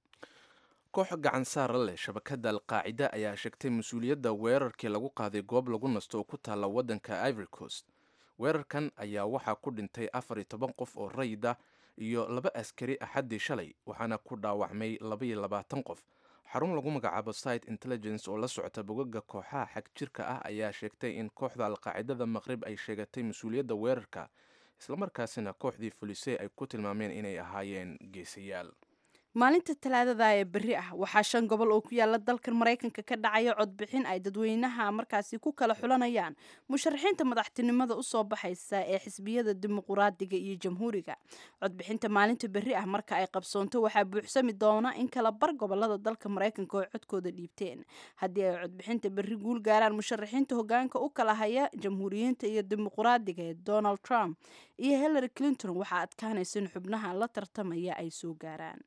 Speaker 2: koox gacan saara leh shabakadda alqaacida ayaa sheegtay mas-uuliyadda weerarkii lagu qaaday goob lagu nasto oo ku taalla waddanka ivory coast weerarkan ayaa waxaa ku dhintay afar iyo toban qof oo rayid ah iyo laba askari axaddii shalay waxaana ku dhaawacmay labaiyo labaatan qof xarun lagu magacaabo site intelligence oo la socota bogaga kooxaha xag jirka ah ayaa sheegtay in kooxda alqaacidada maqrib ay sheegatay mas-uuliyadda weerarka islamarkaasina kooxdii fulisey ay ku tilmaameen inay ahaayeen geesayaal
Speaker 1: maalinta talaadada ee berri ah waxaa shan gobol oo ku yaala dalkan maraykanka ka dhacaya codbixin ay dadweynaha markaasi ku kala xulanayaan musharaxiinta madaxtinimada usoo baxaysa ee xisbiyada dimuquraadiga iyo jamhuuriga codbixinta maalinta berri ah marka ay qabsoonto waxaa buuxsami doona in kala bar gobolada dalka maraykanka oo codkooda dhiibteen haddii ay codbixinta berri guul gaaraan musharaxiinta hogaanka u kala haya jamhuuriyiinta iyo dimuquraadiga ee donald trump iyo hillary clinton waxaa adkaanaysa in xubnaha la tartamaya ay soo gaaraan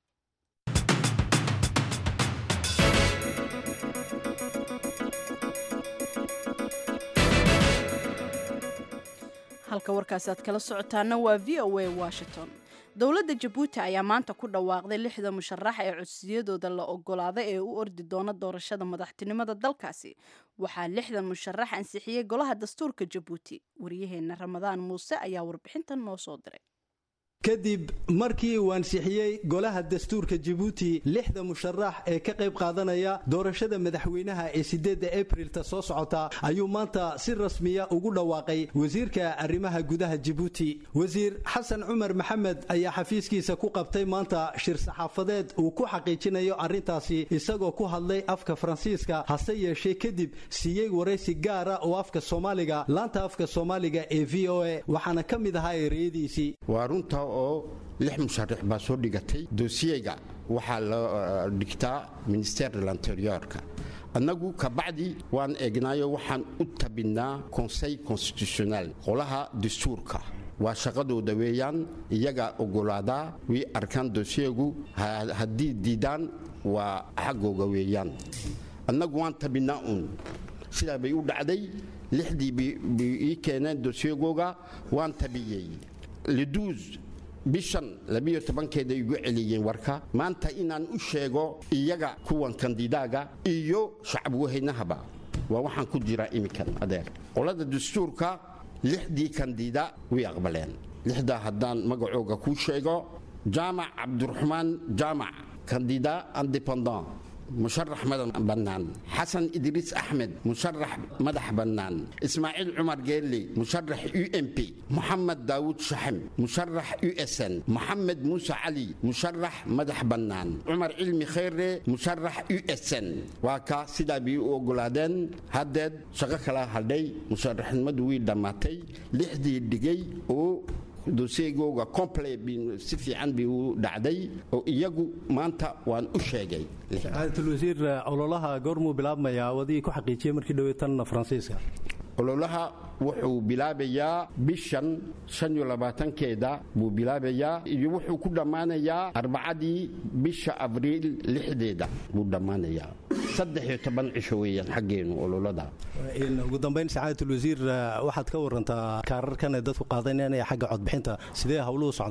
Speaker 1: halka warkaasi aad kala socotaana waa v o a washington dowladda jabuuti ayaa maanta ku dhawaaqday lixda musharax ee codsiyadooda la ogolaaday ee u ordi doona doorashada madaxtinimada dalkaasi waxaa lixdan musharax ansixiyey golaha dastuurka jabuuti waryaheena ramadaan muuse ayaa warbixintan noo soo diray
Speaker 16: kadib markii uu ansixiyey golaha dastuurka jabuuti lixda musharax ee ka qayb qaadanaya doorashada madaxweynaha ee sideedda abrilta soo socota ayuu maanta si rasmiya ugu dhawaaqay wasiirka arrimaha gudaha jabuuti wasiir xasan cumar maxamed ayaa xafiiskiisa ku qabtay maanta shir saxaafadeed uu ku xaqiijinayo arrintaasi isagoo ku hadlay afka faransiiska hase yeeshee kadib siiyey waraysi gaara oo afka soomaaliga laanta afka soomaaliga ee v o a waxaana ka mid ahaa ereyadiisii
Speaker 17: oo lix musharax baa soo dhigatay doosiyeyga waxaa la dhigtaa minister de l'interiorka annagu kabacdi waan eegnaayo waxaan u tabinnaa conseil constitutionnel qolaha dastuurka waa shaqadooda weeyaan iyagaa ogolaadaa way arkaan doosiyegu haddii diidaan waa xaggooga weeyaan annagu waan tabinnaa uun sidaa bay u dhacday lixdii bay ii keeneen doosiyagooga waan tabiyey leduus bishan labiyo tobankeeda igu celiyeen warka maanta inaan u sheego iyaga kuwan kandidaaga iyo shacabwehaynahaba waa waxaan ku jiraa iminkan adeer qolada dastuurka lixdii kandida way aqbaleen lixdaa haddaan magacooga kuu sheego jaamac cabdiraxmaan jaamac kandida independant musharax madax bannaan xasan idriis axmed musharax madax bannaan ismaaciil cumar geelle musharax u m p moxamed daawud shaxem musharax u s n moxamed muuse cali musharax madax bannaan cumar cilmi khayre musharax u s n waa ka sidaa bay u ogolaadeen haddeed shaqo kala hadhay musharaxnimadu way dhammaatay lixdii dhigay oo doseegooga comple si fiican bay u dhacday oo iyagu maanta waan u sheegay
Speaker 16: sacaadatul wasiir ololaha goormuu bilaabmayaa wadigii ku xaqiijiyey markii dhowey tan faransiiska
Speaker 17: ololaha wuxuu bilaabayaa bishan shan iyo labaatankeeda buu bilaabayaa iyo wuxuu ku dhammaanayaa arbacadii bisha abriil lixdeeda buu dhammaanayaa saddex iyo toban cisho weeyaan xaggeenu ololada
Speaker 16: ugu dambayn sacaadatul wasiir waxaad ka warantaa kaararkan ay dadku qaadanayaan ee xagga codbixinta sidee howluhu socdaan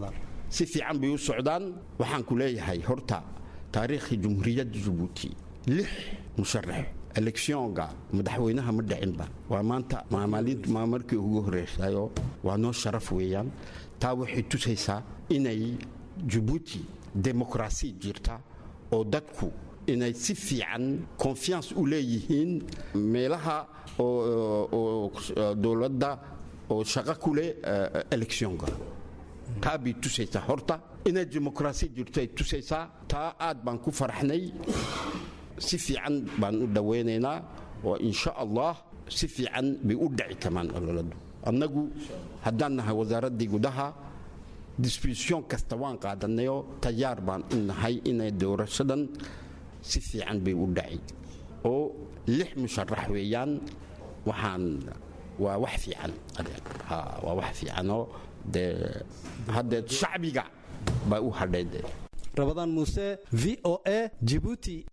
Speaker 17: si fiican bay u socdaan waxaan ku leeyahay horta taariikhii jumhuuriyadda jabuuti lix musharax eleksionga madaxweynaha ma dhicinba waa maanta maa markii ugu horreysayo waa noo sharaf weeyaan taa waxay tusaysaa inay jabuuti demokrasi jirta oo dadku inay si fiican confiance u leeyihiin meelaha oo dowladda oo shaqo ku leh eleksionga taa bay tusaysaa horta inay demokrasi jirto ay tusaysaa taa aad baan ku faraxnay si fiican baan u dhawaynaynaa oo insha allah si fiican bay u dhici kamaan ololadu annagu haddaan nahay wasaaraddii gudaha disbisyon kasta waan qaadanayo tayaar baan u nahay inay doorashadan si fiican bay u dhaci oo lix musharax weeyaan waxaan waa wax fiican waa wax fiicanoo dee haddee shacbiga baa u hadhay dee
Speaker 16: rabadaan muuse v o a jibuuti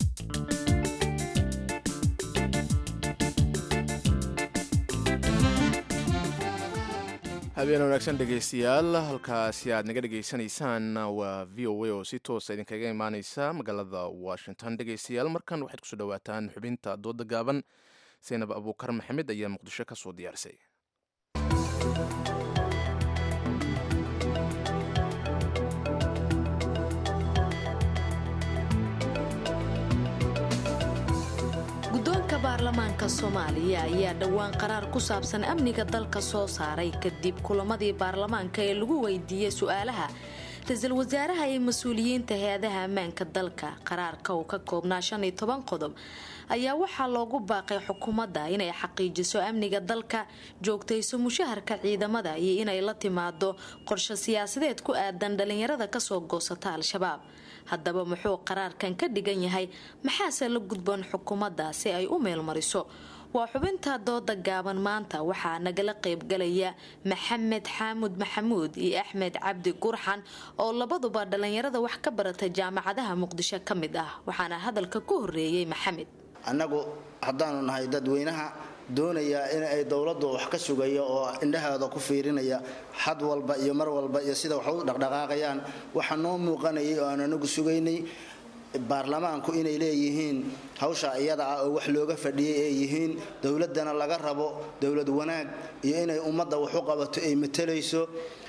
Speaker 2: habeen wanaagsan dhegaystayaal halkaasi aad naga dhegaysanaysaan waa v o a oo si toosa idinkaga imaaneysa magaalada washington dhegaystayaal markan waxaad kusoo dhawaataan xubinta dooda gaaban saynab abuukar maxamed ayaa muqdisho ka soo diyaarisay
Speaker 18: guddoonka baarlamaanka soomaaliya ayaa dhowaan qaraar ku saabsan amniga dalka soo saaray kadib kulamadii baarlamaanka ee lagu weydiiyey su-aalaha ra-iisul wasaaraha iyo mas-uuliyiinta hay-adaha ammaanka dalka qaraarka uu ka koobnaa shan iyo toban qodob ayaa waxaa loogu baaqay xukuumadda inay xaqiijiso amniga dalka joogtayso mushaharka ciidamada iyo inay la timaado qorshe siyaasadeed ku aadan dhalinyarada kasoo goosata al-shabaab haddaba muxuu qaraarkan ka dhigan yahay maxaase la gudboon xukuumadda si ay u meelmariso waa xubinta dooda gaaban maanta waxaa nagala qaybgalaya maxamed xaamud maxamuud iyo axmed cabdi gurxan oo labaduba dhalinyarada wax ka barata jaamacadaha muqdisho ka mid ah waxaana hadalka ku horeeyey maxamed
Speaker 19: annagu haddaanu nahay dadweynaha doonaya in ay dowladdu wax ka sugaya oo indhaheeda ku fiirinaya xad walba iyo mar walba iyo sida wax u dhaqdhaqaaqayaan waxaa noo muuqanayay oo aan anagu sugaynay baarlamaanku inay leeyihiin hawsha iyada ah oo wax looga fadhiyay ay yihiin dowladana laga rabo dowlad wanaag iyo inay ummadda wax u qabato ay matalayso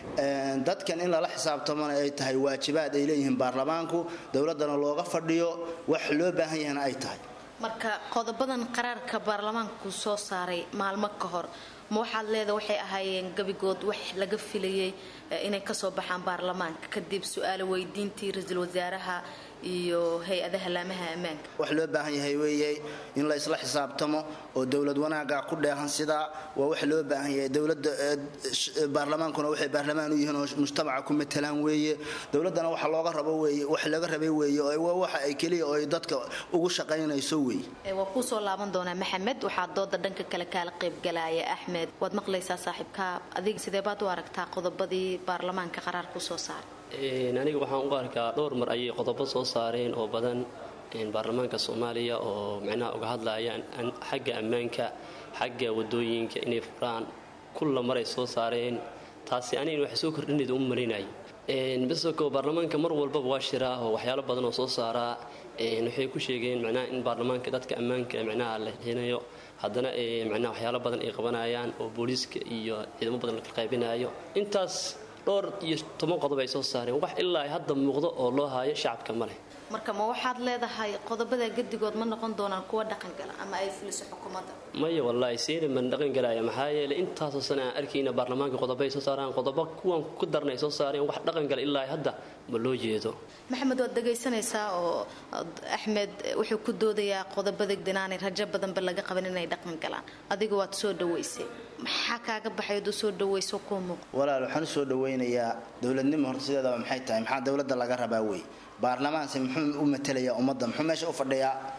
Speaker 19: dadkan in lala xisaabtamona ay tahay waajibaad ay leeyihiin baarlamaanku dowladana looga fadhiyo wax loo baahan yahana ay tahay
Speaker 18: marka qodobadan qaraarka baarlamaanku soo saaray maalmo ka hor ma waxaad leeda waxay ahaayeen gabigood wax laga filayay inay kasoo baxaan baarlamaanka kadib su-aalo weydiintii ra-iisul wasaaraha iyo hay-adaha laamaha ammaanka
Speaker 19: wax loo baahan yahay weeye in la isla xisaabtamo oo dowlad wanaaga ku dheehan sidaa waa wax loo baahan yahay dowlada baarlamaankuna waxay baarlamaan u yihiin oo mujtamaca ku matalaan weeye dowladana waxa looga rabo weeye wax laga rabay weeye oo waa waxa ay keliya oo ay dadka ugu shaqaynayso weeye
Speaker 18: waa kuusoo laaban doonaa maxamed waxaa dooda dhanka kale kaala qaybgalaya axmed waad maqlaysaa saaxiibka adiga sidee baad u aragtaa qodobadii baarlamaanka qaraar ku soo saaray
Speaker 20: aniga waxaan u arkaa dhowr mar ayay qodobo soo saareen oo badan baarlamaanka soomaaliya oo micnaha uga hadlayaan xagga ammaanka xagga wadooyinka inay furaan kulla maray soo saareen taasi aniga wax soo kordhinayd uma marinay bisoko baarlamaanka mar walbaba waa shiraa oo waxyaalo badan oo soo saaraa waxay ku sheegeen micnaha in baarlamaanka dadka ammaanka micnaha la hinayo haddana micnaha waxyaalo badan ay qabanayaan oo booliiska iyo ciidamo badan la qaybinayo intaas dhowr iyo toban qodob ay soo saareen wax ilaa hadda muuqdo oo loo haayo shacabka ma leh
Speaker 18: marka ma waxaad leedahay qodobada gedigood ma noqon doonaan kuwa dhaqangala ama ay fuliso xukuumadda
Speaker 20: maya wallaahi siina man dhaqan galaya maxaa yeelay intaasoo sana aan arkayna baarlamaanka qodobo ay soo saaraan qodobo kuwan ku darna ay soo saareen wax dhaqan gala ilaa hadda ma loo jeedo
Speaker 18: maxamed waad dhegaysanaysaa oo axmed wuxuu ku doodayaa qodobada dinaanay rajo badanba laga qaban inay dhaqan galaan adiga waad soo dhaweysay maxaa kaaga baxay ad u soo dhaweyso kuu muuq
Speaker 19: walaal waxaan u soo dhawaynayaa dowladnimo horta sideedaba maxay tahay maxaa dowladda laga rabaa wey baarlamaanse muxuu u matelayaa ummadda muxuu meesha u fadhiyaa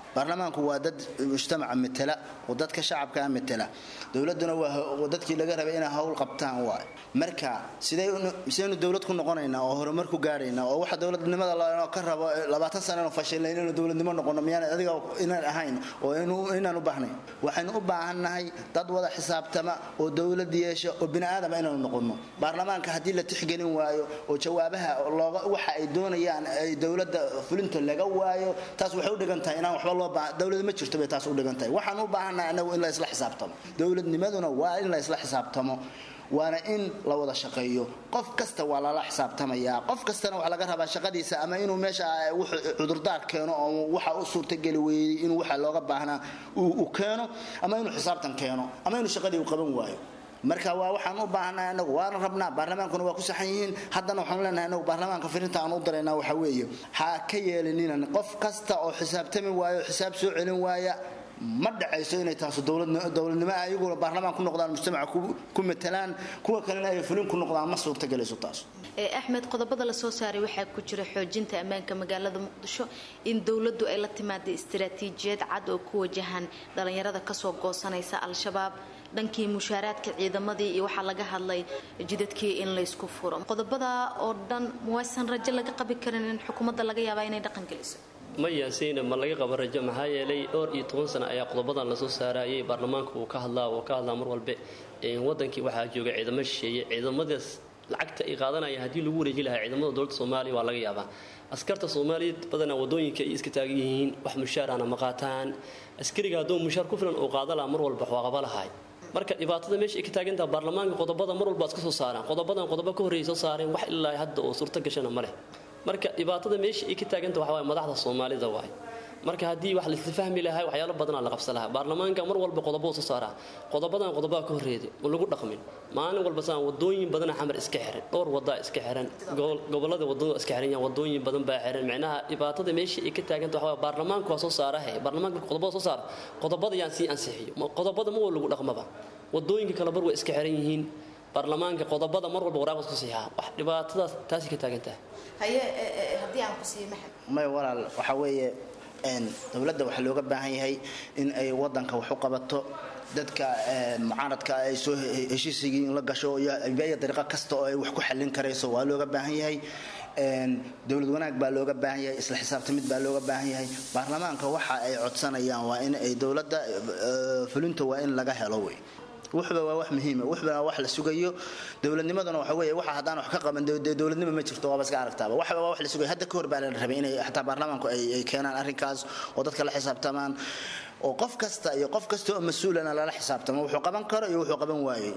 Speaker 19: baarlamaanku waa dad mujtamaca matela oo dadka shacabka matela dowladuna waa dadkii laga rabay inay hawl qabtaan waay marka sidaynu dowlad ku noqonaynaa oo horumar ku gaadhaynaa oo waxa dowladnimada ka rabo labaatan sana inu fashilnay inaynu dowladnimo noqono miyaan adiga inaan ahayn oo inaan u baahnayn waxaynu u baahannahay dad wada xisaabtama oo dowlad yeesha oo bini aadama inaanu noqono baarlamaanka haddii la tixgelin waayo oo jawaabaha waxa ay doonayaan ay dowladda fulinta laga waayo taas waxay u dhigan tahay inaan waxba loo baahan dowlad ma jirto bay taas u dhigan tahay waxaan u baahannahay anagu in la isla xisaabtamo dowladnimaduna waa in la isla xisaabtamo waana in la wada shaqeeyo qof kasta waa lala xisaabtamayaa qof kastana waxa laga rabaa shaqadiisa ama inuu meesha cudurdaar keeno oo waxa u suurtageli weeyey inuu waxa looga baahnaa uu keeno ama inuu xisaabtan keeno ama inuu shaqadii u qaban waayo marka waa waxaan u baahannahay anagu waana rabnaa baarlamaankuna waa ku saxan yihiin haddana waxaanu leenahay anagu baarlamaanka firinta aan u daraynaa waxa weeye ha ka yeelininan qof kasta oo xisaabtami waayo xisaab soo celin waaya ma dhacayso inay taasu dowladnimo ayaguna baarlamaan ku noqdaan mujtamaca ku matalaan kuwa kalena ay fulin ku noqdaan ma suurtagelayso taas
Speaker 18: axmed qodobada la soo saaray waxaa ku jira xoojinta ammaanka magaalada muqdisho in dowladdu ay la timaaday istaraatiijiyad cad oo ku wajahan dhalinyarada kasoo goosanaysa al-shabaab dhankii mushaaraadka ciidamadii iyo waxaa laga hadlay jidadkii in laysku furo qodobada oo dhan muwaysan rajo laga qabi karin in xukuumadda laga yaabaa inay dhaqan geliso
Speaker 20: maya sayna ma laga qaba rajo maxaa yeelay dhowr iyo toban sano ayaa qodobadan lasoo saarayay baarlamaanka uu ka hadlaa oo ka hadlaa mar walbe wadankii waxaa jooga ciidamo shisheeye ciidamadaas lacagta ay qaadanayaan haddii lagu wareeji lahaa ciidamada dowladda soomaaliya waa laga yaabaa askarta soomaaliyeed badanaa wadooyinka ay iska taagan yihiin wax mushaarana ma qaataan askariga hadduu mushaar ku filan uu qaada lahaa mar walba waa qaba lahay marka dhibaatada meesha ay ka taagantaha baarlamaanka qodobada mar walba iska soo saaraan qodobadan qodobo ka horreeyay soo saareen wax ilaa hadda oo suurto gashana ma leh marka dhibaatada meesha ay ka taaganta waxa waay madaxda soomaalida waay marka haddii wax laisla fahmi lahaa waxyaalo badanaa la qabsan lahaa baarlamaanka mar walba qodobo soo saaraa qodobadan qodobaa ka horreeday ma lagu dhaqmin maalin walba saan wadooyin badana xamar iska xiran dhowr wadaa iska xiran gobolada wadada iska xiran yahan wadooyin badan baa xiran micnaha dhibaatada meesha ay ka taaganta waxa waay baarlamaanka waa soo saarahe baarlamaanka qodobada soo saara qodobada yaan sii ansixiyo qodobada ma waa lagu dhaqmaba wadooyinka kale bar way iska xiran yihiin baarlamaanka qodobada mar walba waraaq isku siixaa wax dhibaatadaas taasi ka taagan tahay
Speaker 18: haye haddii aan ku siiyo maxamed
Speaker 19: may walaal waxa weeye dowladda waxaa looga baahan yahay in ay wadanka wax u qabato dadka mucaaradka ay soo heshiisigii in la gasho iyo beya dariiqo kasta oo ay wax ku xallin karayso waa looga baahan yahay dowlad wanaag baa looga baahan yahay isla xisaabtamid baa looga baahan yahay baarlamaanka waxa ay codsanayaan waa in ay dowladda fulinta waa in laga helo wey wuxuba waa wax muhiima wuxuba waa wax la sugayo dowladnimaduna waxa weeye waxa haddaan wax ka qaban dee dowladnimo ma jirto waaba iska aragtaaba waxba waa wax la sugayo hadda ka hor baa la rabay inay xataa baarlamaanku ay ay keenaan arrinkaas oo dadka la xisaabtamaan oo qof kasta iyo qof kasta oo mas-uulana lala xisaabtamo wuxuu qaban karo iyo wuxuu qaban waayey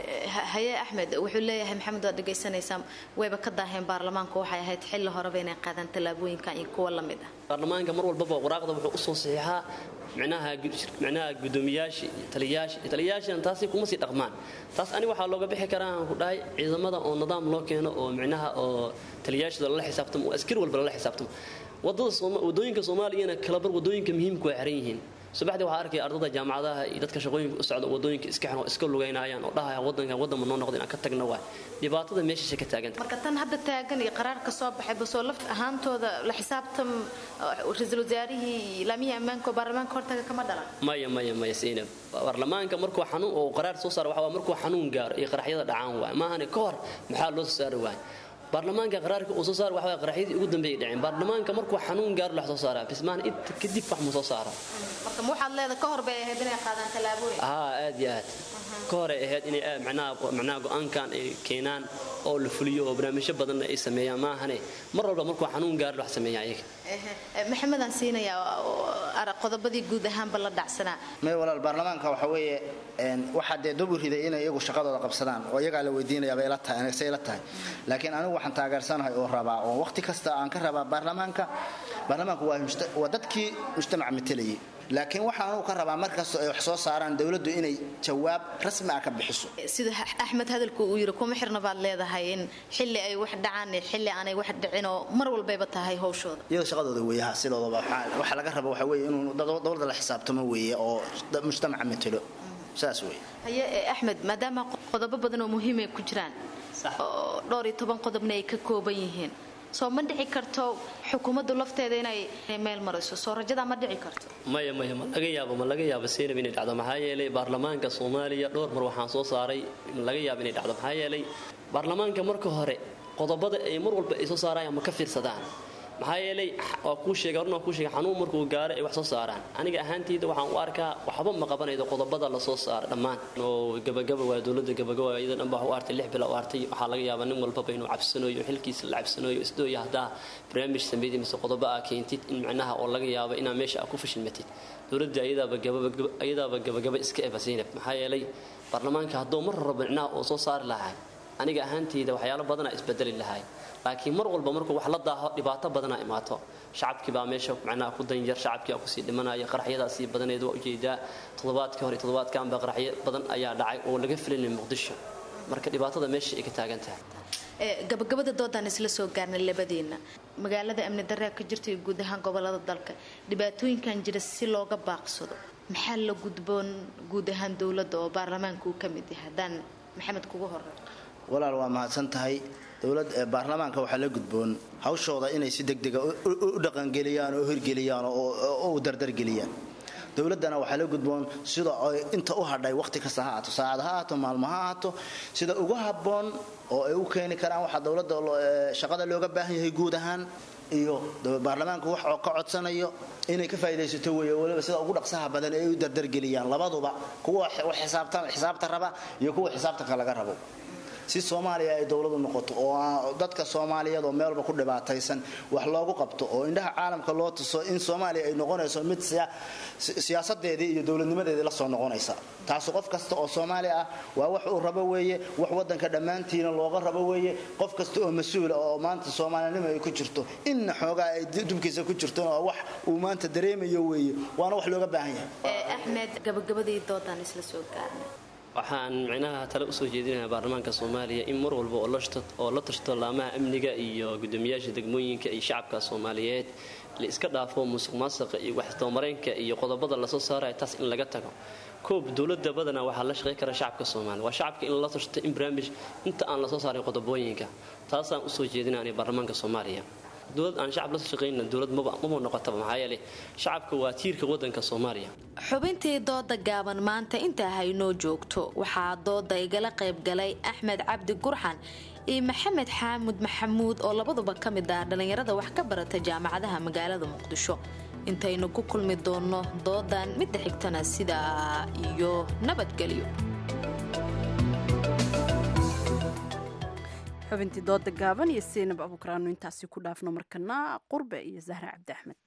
Speaker 18: haye axmed wuxuu leeyahay maxamed waad dhegaysanaysaa wayba ka daaheen baarlamaanku waxay ahayd xilli horeba inay qaadaan tallaabooyinkan iyo kuwa la mid ah
Speaker 20: baarlamaanka mar walbaba waraaqda wuxuu usoo saxiixaa micnaha micnaha gudoomiyaasha taliyayaasha taliyayaashana taasi kuma sii dhaqmaan taas ani waxaa looga bixi karaa aan ku dhahay ciidamada oo nidaam loo keeno oo micnaha oo taliyayaashada lala xisaabtamo oo askari walba lala xisaabtamo wadada wadooyinka soomaaliyana kalabar wadooyinka muhiimka waa xiran yihiin subaxdii waxaa arkaya ardada jaamacadaha iyo dadka shaqooyinka u socda wadooyinka iska xiran oo iska lugaynayaan oo dhahaya wadanka wadanma noo noqda inaan ka tagna waay dhibaatada meeshaasha ka taaganta
Speaker 18: marka tan hadda taagan iyo qaraarka soo baxay basoo laf ahaantooda la xisaabtam ra-iisul wasaarihii laamihii ammaanka oo baarlamaanka hortaga kama dhalan
Speaker 20: maya maya maya siinab baarlamaanka markuu xanuun oo qaraar soo saaro waxa waa markuu xanuun gaaro iyo qaraxyada dhacaan waay maahane ka hor maxaa loo soo saari waay baarlamaanka qaraarka uu soo saar waxa waa qaraxyadii ugu dambeeyay dhaceen baarlamaanka markuu xanuun gaaro la soo saaraa bismaan inta kadib wax ma soo saaro
Speaker 18: marka ma waxaad leedahay ka hor bay ahayd inay qaadaan tallaabooyin
Speaker 20: haa aad iyo aad ka hor ay ahayd inay macnaha macnaha go-aankan ay keenaan oo la fuliyo oo barnaamijyo badanna ay sameeyaan maahane mar walba markuu xanuun gaaro wax sameeyaa iyaga
Speaker 18: maxamedaan siinayaa qodobadii guud ahaanba la dhacsanaa
Speaker 19: may walaal baarlamaanka waxa weeye waxaa dee dub riday inay iyagu shaqadooda qabsadaan oo iyagaa la weydiinayaaba ila tahay say ila tahay laakiin anigu waxaan taageersanahay oo rabaa oo waqti kasta aan ka rabaa baarlamaanka baarlamaanku waa dadkii mujtamaca matelayay laakiin waxa anugu ka rabaa markastoo ay wax soo saaraan dowladdu inay jawaab rasmi ah ka bixiso
Speaker 18: sida axmed hadalku uu yiri kuma xirna baad leedahay in xilli ay wax dhacaan iyo xilli aanay wax dhicin oo mar walbayba tahay hawshooda
Speaker 19: iyada shaqadooda weeyaha sidoodaba waxa laga raba waxa weeye inuu dowladda la xisaabtamo weeye oo mujtamaca matelo saas weeye
Speaker 18: haye axmed maadaama qodobo badan oo muhiim ay ku jiraan oo dhowr iyo toban qodobna ay ka kooban yihiin soo ma dhici karto xukuumaddu lafteeda inay meel mariso soo rajadaa ma dhici karto
Speaker 20: maya maya ma laga yaabo ma laga yaabo seynab inay dhacdo maxaa yeelay baarlamaanka soomaaliya dhowr mar waxaan soo saaray ma laga yaabo inay dhacdo maxaa yeelay baarlamaanka marka hore qodobada ay mar walba ay soo saarayaan ma ka fiirsadaan maxaa yeelay waa kuu sheega horna waa kuu sheega xanuun markuu gaaro ay wax soo saaraan aniga ahaantayda waxaan u arkaa waxba ma qabanaydo qodobada la soo saara dhammaan oo gabagaba waa dowladda gabagaba iyada dhan baa u artay lix bila u artay waxaa laga yaabaa nin walbaba inuu cabsanayo xilkiisa la cabsanayo isdooya haddaa barnaamij sameeyay mise qodobo aa keentid in macnaha oo laga yaabo inaa meesha aa ku fashilmatid dowladda ayadaaba gabagaba ayadaaba gabagaba iska eba zaynab maxaa yeelay baarlamaanka hadduu mar rabo macnaha oo soo saari lahaa aniga ahaantayda waxyaalo badanaa isbedeli lahay laakiin mar walba markuu wax la daaho dhibaato badanaa imaato shacabkii baa meesha macnaha ku danyar shacabkii aa kusii dhimanaya qaraxyadaa sii badaneed waa ujeedaa toddobaadkii hore toddobaadkan baa qaraxyo badan ayaa dhacay oo laga filinay muqdisho marka dhibaatada meesha ay ka taagan tahay
Speaker 18: gabagabada doodaan isla soo gaarnay labadiina magaalada amni daraa ka jirta iyo guud ahaan gobolada dalka dhibaatooyinkan jira si looga baaqsado maxaa la gudboon guud ahaan dowladda oo baarlamaanka uu ka mid yahay haddaan maxamed kugu horey
Speaker 19: walaal waa mahadsan tahay dowlad baarlamaanka waxaa la gudboon hawshooda inay si degdega u dhaqangeliyaan oo hirgeliyaan oo u dardargeliyaan dowladdana waxaa la gudboon sida ay inta u hadhay waqti kasta ha ahaato saacad ha ahaato maalmo ha ahaato sida ugu habboon oo ay u keeni karaan waxaa dowladda shaqada looga baahan yahay guud ahaan iyo baarlamaanku wax ka codsanayo inay ka faa'idaysato weeye waliba sida ugu dhaqsaha badan ee ay u dardargeliyaan labaduba kuwa xisaabta raba iyo kuwa xisaabtanka laga rabo si soomaaliya ay dowladu noqoto oo dadka soomaaliyeed oo meel walba ku dhibaataysan wax loogu qabto oo indhaha caalamka loo tuso in soomaaliya ay noqonayso mid siyaasadeedii iyo dowladnimadeedii la soo noqonaysa taasi qof kasta oo soomaali ah waa wax uu rabo weeye wax wadanka dhammaantiina looga rabo weeye qof kasta oo mas-uula oo maanta soomaalinimo ay ku jirto inna xoogaa ay dubkiisa ku jirto oo wax uu maanta dareemayo weeye waana wax looga baahan yahay
Speaker 18: axmed gabagabadii doodaan isla soo gaarnay
Speaker 20: waxaan micnaha tale usoo jeedinayaa baarlamaanka soomaaliya in mar walba oo la tashto laamaha amniga iyo gudoomiyaasha degmooyinka iyo shacabka soomaaliyeed la iska dhaafo musuq maasuqa iyo waxisdabamareynka iyo qodobada lasoo saaraya taas in laga tago koob dowlada badanaa waxaa la shaqey kara shacabka soomaaliya waa shacabka in la tashto in barnaamij inta aan lasoo saarin qodobooyinka taasaan usoo jeedinaya baarlamaanka soomaaliya dowlad aan shacab la shaqayna dowlad maba noqotaba maxaa yeelay shacabka waa tiirka wadanka soomaaliya
Speaker 18: xubintii dooda gaaban maanta intaa haynoo joogto waxaa dooda igala qaybgalay axmed cabdi gurxan iyo maxamed xaamud maxamuud oo labaduba ka mid ah dhallinyarada wax ka barata jaamacadaha magaalada muqdisho intaynu ku kulmi doonno doodan midda xigtana sidaa iyo nabadgelyo
Speaker 1: xubintii dooda gaaban iyo seynab abuukaraanu intaasi ku dhaafno markana qurbe iyo zahra cabdi axmed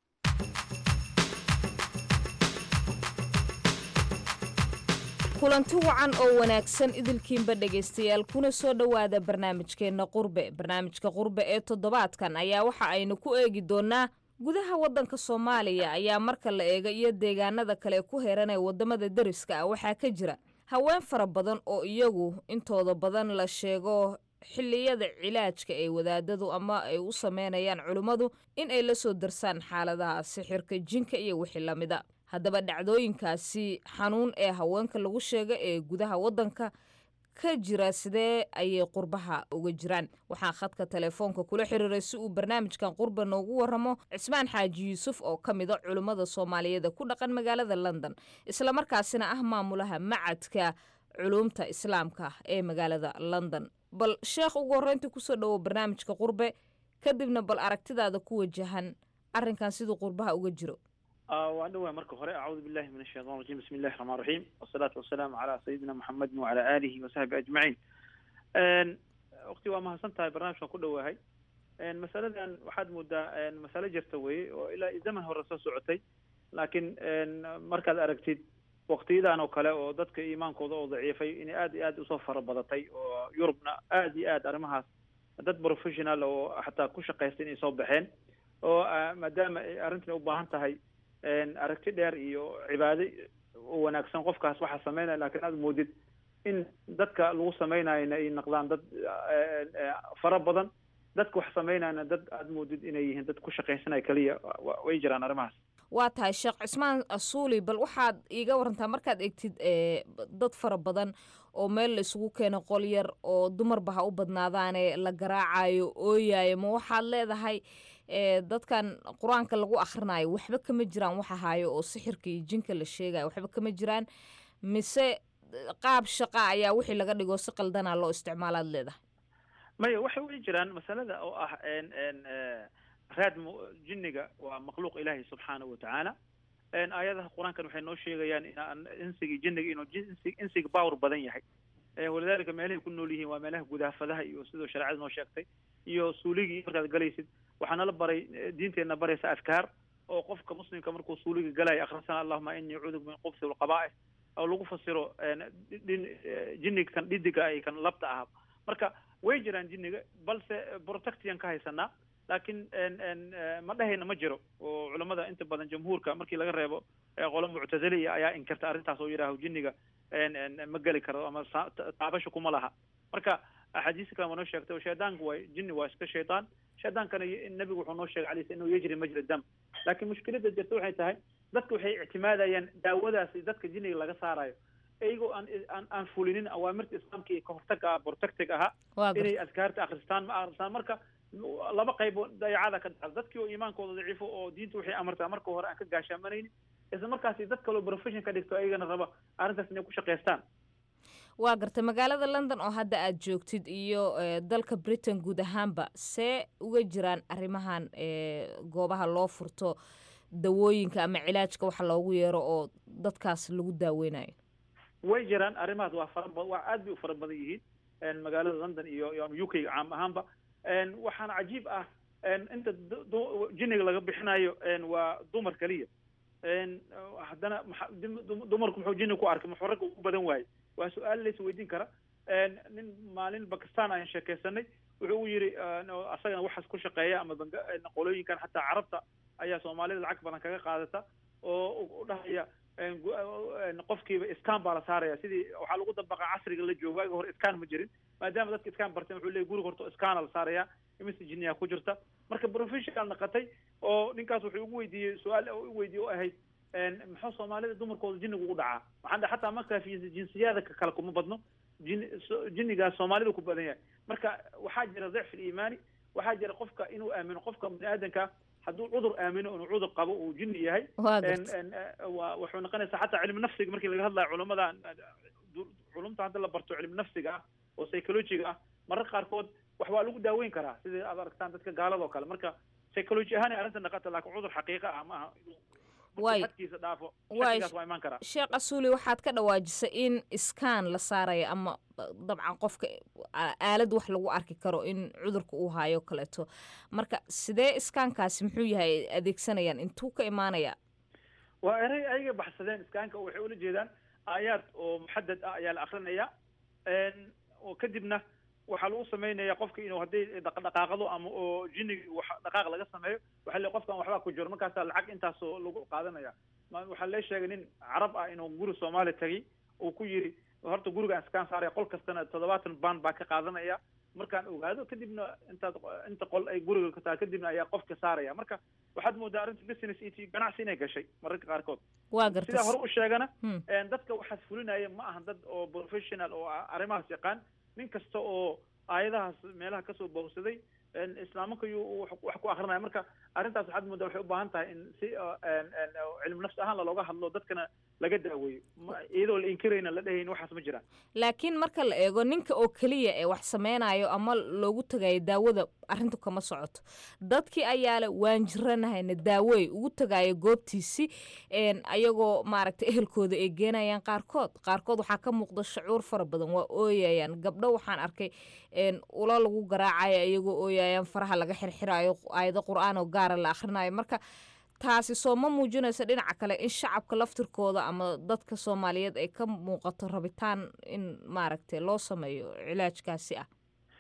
Speaker 21: kulanti wacan oo wanaagsan idilkiinba dhegaystayaal kuna soo dhowaada barnaamijkeenna qurbe barnaamijka qurbe ee toddobaadkan ayaa waxa aynu ku eegi doonnaa gudaha waddanka soomaaliya ayaa marka la eega iyo deegaanada kale ku heran ee waddamada deriska ah waxaa ka jira haween fara badan oo iyagu intooda badan la sheego xilliyada cilaajka ee wadaadadu ama ay u sameynayaan culimmadu in ay la soo darsaan xaaladaha sixirka jinka iyo wixii lamida haddaba dhacdooyinkaasi xanuun ee haweenka lagu sheega ee gudaha waddanka ka jira sidee ayay qurbaha uga jiraan waxaan khadka telefoonka kula xiriiray si uu barnaamijkan qurba noogu waramo cismaan xaaji yuusuf oo ka mida culimmada soomaaliyeed ku dhaqan magaalada london islamarkaasina ah maamulaha macadka culuumta islaamka ee magaalada london bal sheekh ugu horreyntii kusoo dhowow barnaamijka qurbe kadibna bal aragtidaada ku wajahan arrinkan siduu qurbaha uga jiro
Speaker 22: waan dhawaa marka hore acuudu billahi min ashaytan rajim bismi illahi raxmaan raxiim wasalaatu wasalaamu calaa sayidina muxamedin wacala aalihi wasaxbi ajmaciin waqti waa mahadsan tahay barnaamijkan ku dhawaahay masaladan waxaad moodaa masale jirta weye oo ilaa zaman hore soo socotay laakiin markaad aragtid waqtiyadan oo kale oo dadka iimaankooda oo daciifay inay aad iyo aad usoo fara badatay oo yurubna aad iyo aad arrimahaas dad professional oo xataa ku shaqaysta inay soo baxeen oo maadaama ay arrintan u baahan tahay aragti dheer iyo cibaado u wanaagsan qofkaas waxaa sameynaya lakiin aad moodid in dadka lagu sameynayana ay naqdaan dad fara badan dadka wax sameynayana dad aad moodid inay yihiin dad ku shaqaysanaya keliya way jiraan arrimahaas
Speaker 21: waa tahay sheekh cismaan asuuli bal waxaad iiga warantaa markaad egtid ee, dad fara badan oo meel la isugu keeno qol yar oo dumarba ha u badnaadaane la garaacayo ooyayo ma waxaad leedahay ee, dadkan qur-aanka lagu akhrinayo waxba kama jiraan wax ahaayo oo sixirka iyo jinka la sheegayo waxba kama jiraan mise eh, qaab shaqa ayaa wixii laga dhigo si qaldanaa loo isticmaalaad leedahay
Speaker 22: maya waxay weli jiraan masalada oo ah n n raad mu- jinniga waa makhluuq ilaahi subxaanahu watacaala n aayadaha qur-aankan waxay noo sheegayaan inaan insiga jinniga inuu jin- insi- insiga bawr badan yahay Eh, walidaalika meelahay ku nool yihiin waa meelaha gudaafadaha iyo sidoo shareecada noo sheegtay iyo suuligii markaad galaysid waxaa nala baray eh, diinteenna baraysa afkaar oo qofka muslimka markuu suuliga galayo akhrisana allahuma inii acuudu min qubsi walqaba'ih oo lagu fasiro n dhin eh, jinniga kan dhidiga ay kan labta ah marka way jiraan jinniga balse protectian ka haysanaa laakiin n n ma dhahayna ma jiro oo culamada inta badan jamhuurka markii laga reebo eh, qolo muctaziliya ayaa inkirta arrintaas oo yidhaaho jinniga n n ma geli karo ama sa- ta- taabasho kuma laha marka axaadiis kale waa noo sheegtay oo shaydaanku waa jinni waa iska shaydaan shaydaankana y- nabigu wuxuu noo sheegay alayhi inuu yajri majra dam laakiin mushkilada jirta waxay tahay dadka waxay ictimaadayaan daawadaasi dadka jinniga laga saarayo iyagoo aan aan aan fulinin awaamirta islaamka iyo kahortaga ah protectig ahaa
Speaker 21: Waa gartay.
Speaker 22: inay adkaarta akhristaan ma akhristaan marka laba qayb oo dayacada ka dhacda dadkii oo iimaankooda daciifo oo diinta waxay amartaa marka hore aan ka gaashaamanaynin isla markaasi dad kaloo profession ka dhigto ayagana raba arrintaas inay ku shaqaystaan
Speaker 21: waa gartay magaalada london oo hadda aad joogtid iyo eh, dalka britain guud ahaanba see uga jiraan arrimahan eh, goobaha loo furto dawooyinka ama cilaajka waxa loogu yeero oo dadkaas lagu daaweynayo
Speaker 22: way jiraan arrimahaas waa fara ba- waa aad bay u fara badan yihiin n magaalada london iyo iyo u k caam ahaanba n waxaana cajiib ah n inta du- du- jinniga laga bixinayo n waa dumar keliya n haddana maxa- dim- dum- dumarku muxuu jinni ku arkay muxuu ragga ugu badan waayey waa su-aal lays weydiin kara n nin maalin bakistan ayaan sheekaysanay wuxuu u yidhi n oo asagana waxaas ku shaqeeya ama banga n qolooyinkan xataa carabta ayaa soomaalida lacag badan kaga qaadata oo u- u dhahaya n gu- n qofkiiba iskaan baa la saaraya sidii waxaa lagu dabaqaa casriga la joogo waagi hore iskaan ma jirin maadaama dadka iskaan barteen wuxuu leeyay guriga horta iskaana la saaraya imise jinniyaa ku jirta marka professional naqatay oo ninkaas wuxuu ugu weydiiyey su-aal u weydiiyey oo ahayd n muxuu soomaalida dumarkooda jinniga ugu dhacaa maxaa dhe xataa markaa fi jinsiyada ka kale kuma badno jin so- jinnigaas soomaalida ku badan yahay marka waxaa jira dicf iimaani waxaa jira qofka inuu aamino qofka bini aadanka hadduu cudur aamino inuu cudur qabo uu jinni yahay
Speaker 21: Waa
Speaker 22: n
Speaker 21: gartay.
Speaker 22: n waa wuxuu noqonaysaa xataa cilmi nafsiga markii laga hadlayo culamada du- culumta hadda la barto cilmi nafsiga ah oo psychologiga ah mararka qaarkood wax waa lagu daaweyn karaa sidii aad aragtaan dadka gaalada oo kale marka psychology ahaan ay arrinta naqata laakiin cudur xaqiiqa ah maaha
Speaker 21: Waay.
Speaker 22: xadkiisa dhaafo
Speaker 21: Waay.
Speaker 22: shakigaas waa imaan karaa
Speaker 21: sheekh asuuli waxaad ka dhawaajisay in iskaan la saarayo ama uh, dabcan qofka a- aalad wax lagu arki karo in cudurka uu hayo kaleeto marka sidee iskaankaasi muxuu yahay ay adeegsanayaan intuu ka imaanaya
Speaker 22: waa eray ayaga baxsadeen iskaanka oo waxay ula jeedaan aayaad oo muxadad ah ayaa la akrinaya n oo kadibna waxaa lagu sameynaya qofka inuu hadday dhaq- dhaqaaqado ama oo jinniga wax dhaqaaq laga sameeyo waxaa le qofkan waxbaa ku jiro markaasaa lacag intaasoo lagu qaadanaya ma- waxaa lee sheegay nin carab ah inuu guri soomaali tagay uu ku yiri horta gurigaan iskaan saaraya qol kastana toddobaatan baan baa ka qaadanaya markaan ogaado kadibna intaad inta qol ay guriga ka tahay kadibna ayaa qofka saaraya marka waxaad moodaa arrinta business iyo ganacsi inay gashay mararka qaarkood
Speaker 21: waa gartay
Speaker 22: sidaa hore u sheegana
Speaker 21: Hmm.
Speaker 22: een, dadka waxaas fulinaya ma ahan dad oo professional oo a- arrimahaas yaqaan nin kasta oo aayadahaas meelaha kasoo bowsaday een, islaamanka yuu wax wax ku akrinaya marka arrintaas waxaad moodaa waxay u baahan tahay in si oo, een, een, oo cilmi nafsi ahaan looga hadlo dadkana laga daaweeyo Ma- iyadoo la inkirayna la dhahayn waxaas ma jiraan
Speaker 21: laakiin marka la eego ninka oo keliya ee wax sameynayo ama loogu tagayo daawada arrintu kama socoto dadkii ayaa le waan jiranahayna daawey ugu tagayo goobtiisi een, ayagoo maaragta ehelkooda ay geenayaan qaarkood qaarkood waxaa ka muuqda shucuur fara badan waa ooyayaan gabdho waxaan arkay een, ulo lagu garaacayo iyagoo ooyayaan faraha laga xirxirayo aayado qur-aan oo gaara la akhrinayo marka taasi soo ma muujinayso dhinaca kale in shacabka laftirkooda ama dadka soomaaliyeed ay ka muuqato rabitaan in maaragtay loo sameeyo cilaajkaasi ah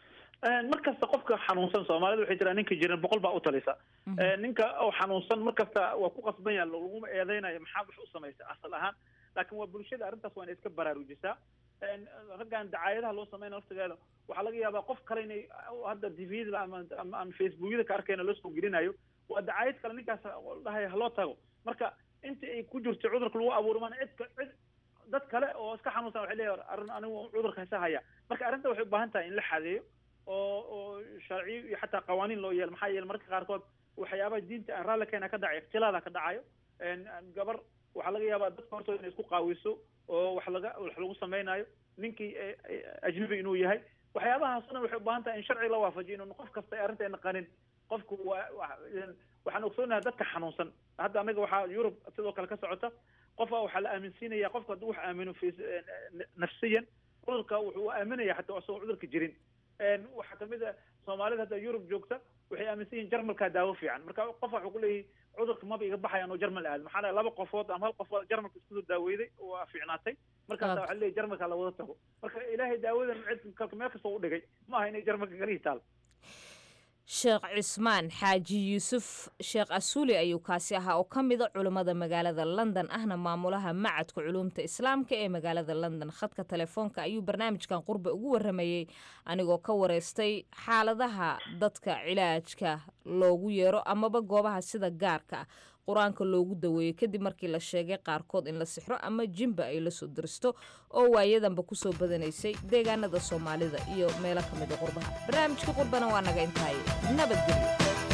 Speaker 22: Een, mar kasta qofka xanuunsan soomaalida waxay jiraan ninka jiran boqol baa u talisa Een, ninka oo xanuunsan mar kasta waa ku qasban yahay laguma eedeynayo maxaa wax u samaysay asal ahaan laakiin waa bulshada arrintaas waa inay iska baraarujisaa Een, raggan dacaayadaha loo sameynaya laftigeeda waxaa laga yaabaa qof kale inay hadda tvda ama ama aan facebookyada ka arkayna loo soo gelinayo waa dacaayad kale ninkaas dhahaya haloo tago marka inta ay ku jirto cudurka lagu abuuro maana cid ka- cid dad kale oo iska xanuunsan waxay leeyahay arrin anigu cudurka hasa haya marka arrinta waxay u baahan tahay in la xadeeyo oo oo sharciyo iyo xataa qawaaniin loo yeelo maxaa yeele marka qaarkood waxyaabaha diinta aan raalli keena ka dhacay ikhtilaada ka dhacayo een, gabar waxaa laga yaabaa dadka hortooda inay isku qaawiso oo wax laga wax lagu samaynayo ninkii eh, eh, ajnabi inuu yahay waxyaabahaas o dhan waxay u baahan tahay in sharci la waafajiyo inuu qof kasta ay arrinta naqanin qofku waa waa- een, waxaan ogsoonahay dadka xanuunsan hadda anaga waxaa yurub sidoo kale ka socota qofa waxaa la aaminsiinaya qofka hadduu wax aamino fi nafsiyan cudurka wuxuu aaminaya xataa isagoo cudurka jirin een, waxaa kamid a soomaalida hadda yurub joogta waxay aaminsan yihiin jarmalkaa daawo fiican marka qof waxuu ku leeyahay cudurka maba iga baxayaan oo jarmal aad maxaa dhahay laba qofood ama hal qofood jarmalka isku soo daaweeday waa fiicnaatay markaasa
Speaker 21: Waaw.
Speaker 22: waxaa leeyahay jarmalka la wada tago marka ilaahay daawadan cid kalka meel kasta u dhigay ma aha inay jarmalka kalihi taal
Speaker 21: sheekh cismaan xaaji yuusuf sheekh asuuli ayuu kaasi ahaa oo ka mida culimmada magaalada london ahna maamulaha macadka culuumta islaamka ee magaalada london khadka telefoonka ayuu barnaamijkan qurbe ugu waramayey anigoo ka wareystay xaaladaha dadka cilaajka loogu yeero amaba goobaha sida gaarka ah qur-aanka loogu daweeyo kadib markii la sheegay qaarkood in la sixro ama jimba ay la soo diristo oo waayadanba kusoo badanaysay deegaanada soomaalida iyo meelo ka mid a qurbaha barnaamijka qurbana waa naga intahay nabadgelyo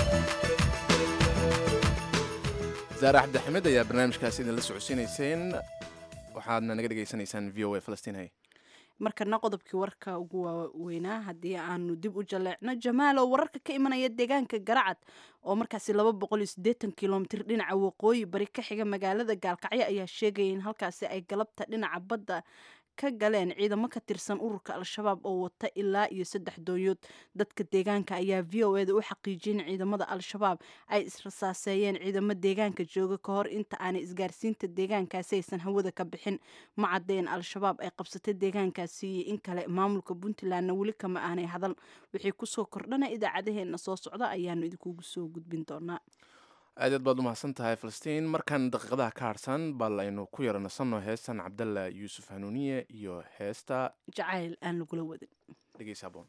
Speaker 2: zaare cabdixamed ayaa barnaamijkaasi idinla socodsiinayseen waxaadna naga dhegaysanaysaan v o a falastiin hay
Speaker 1: markana qodobkii warka ugu waaweynaa haddii aanu dib u jaleecno jamaal oo wararka ka imanaya deegaanka garacad oo markaasi laba boqol iyo siddeetan kilomitir dhinaca waqooyi bari ka xiga magaalada gaalkacyo ayaa sheegaya in halkaasi ay galabta dhinaca badda ka galeen ciidamo ka tirsan ururka al-shabaab oo wata ilaa iyo saddex doonyood dadka deegaanka ayaa v o eda u xaqiijiyay in ciidamada al-shabaab ay israsaaseeyeen ciidamo deegaanka jooga ka hor inta aanay isgaarsiinta deegaankaasi aysan hawada ka bixin ma cadeen al-shabaab ay qabsatay deegaankaasi iyo in kale maamulka puntlandna weli kama aanay hadal wixii kusoo kordhana idaacadaheena soo socda ayaanu idinkugu soo gudbin doonaa
Speaker 2: aad aad baad u mahadsan tahay falastiin markan daqiiqadaha ka harsan bal aynu ku yara nasanno heestan cabdalla yuusuf hanuuniye iyo heesta
Speaker 1: jacayl aan lagula wadin
Speaker 2: dhegeysa aboon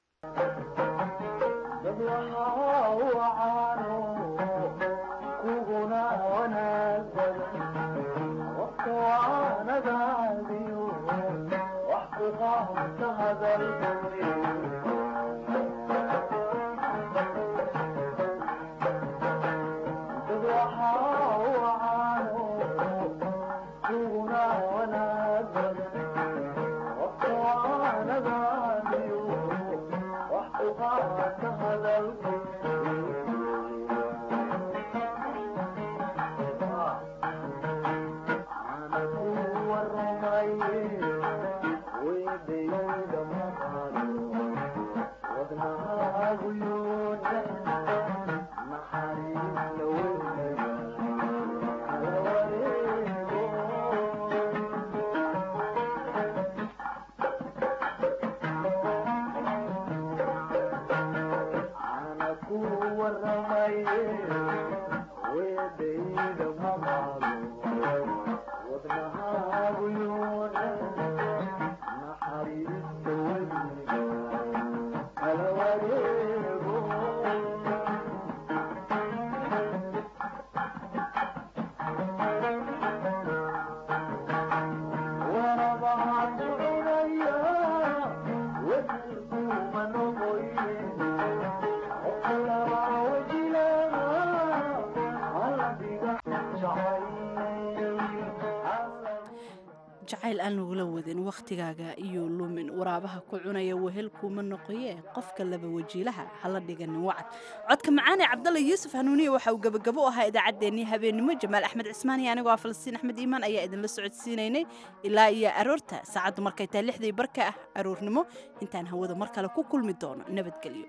Speaker 1: jacayl aan lagula wadin wakhtigaaga iyo lumin waraabaha ku cunaya wehel kuuma noqoye qofka laba wajiilaha hala dhiganin wacad codka macaane cabdalla yuusuf hanuuniye waxa uu gebagabo u ahaa idaacaddeenii habeennimo jamaal axmed cismaan iyo anigoo ah falastiin axmed iimaan ayaa idinla socodsiinaynay ilaa iyo aroorta saacaddu markay tahay lixdii barka ah aroornimo intaan hawada mar kale ku kulmi doono nabadgelyo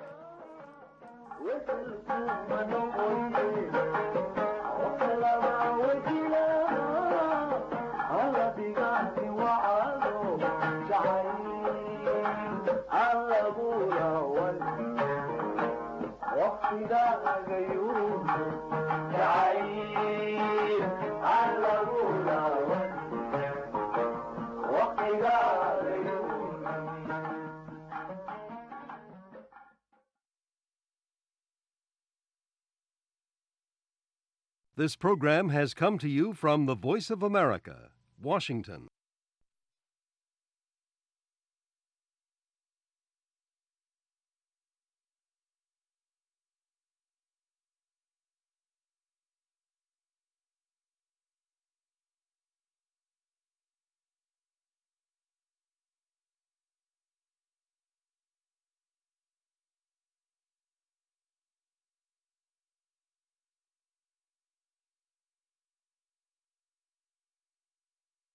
Speaker 3: This program has come to you from the Voice of America, Washington.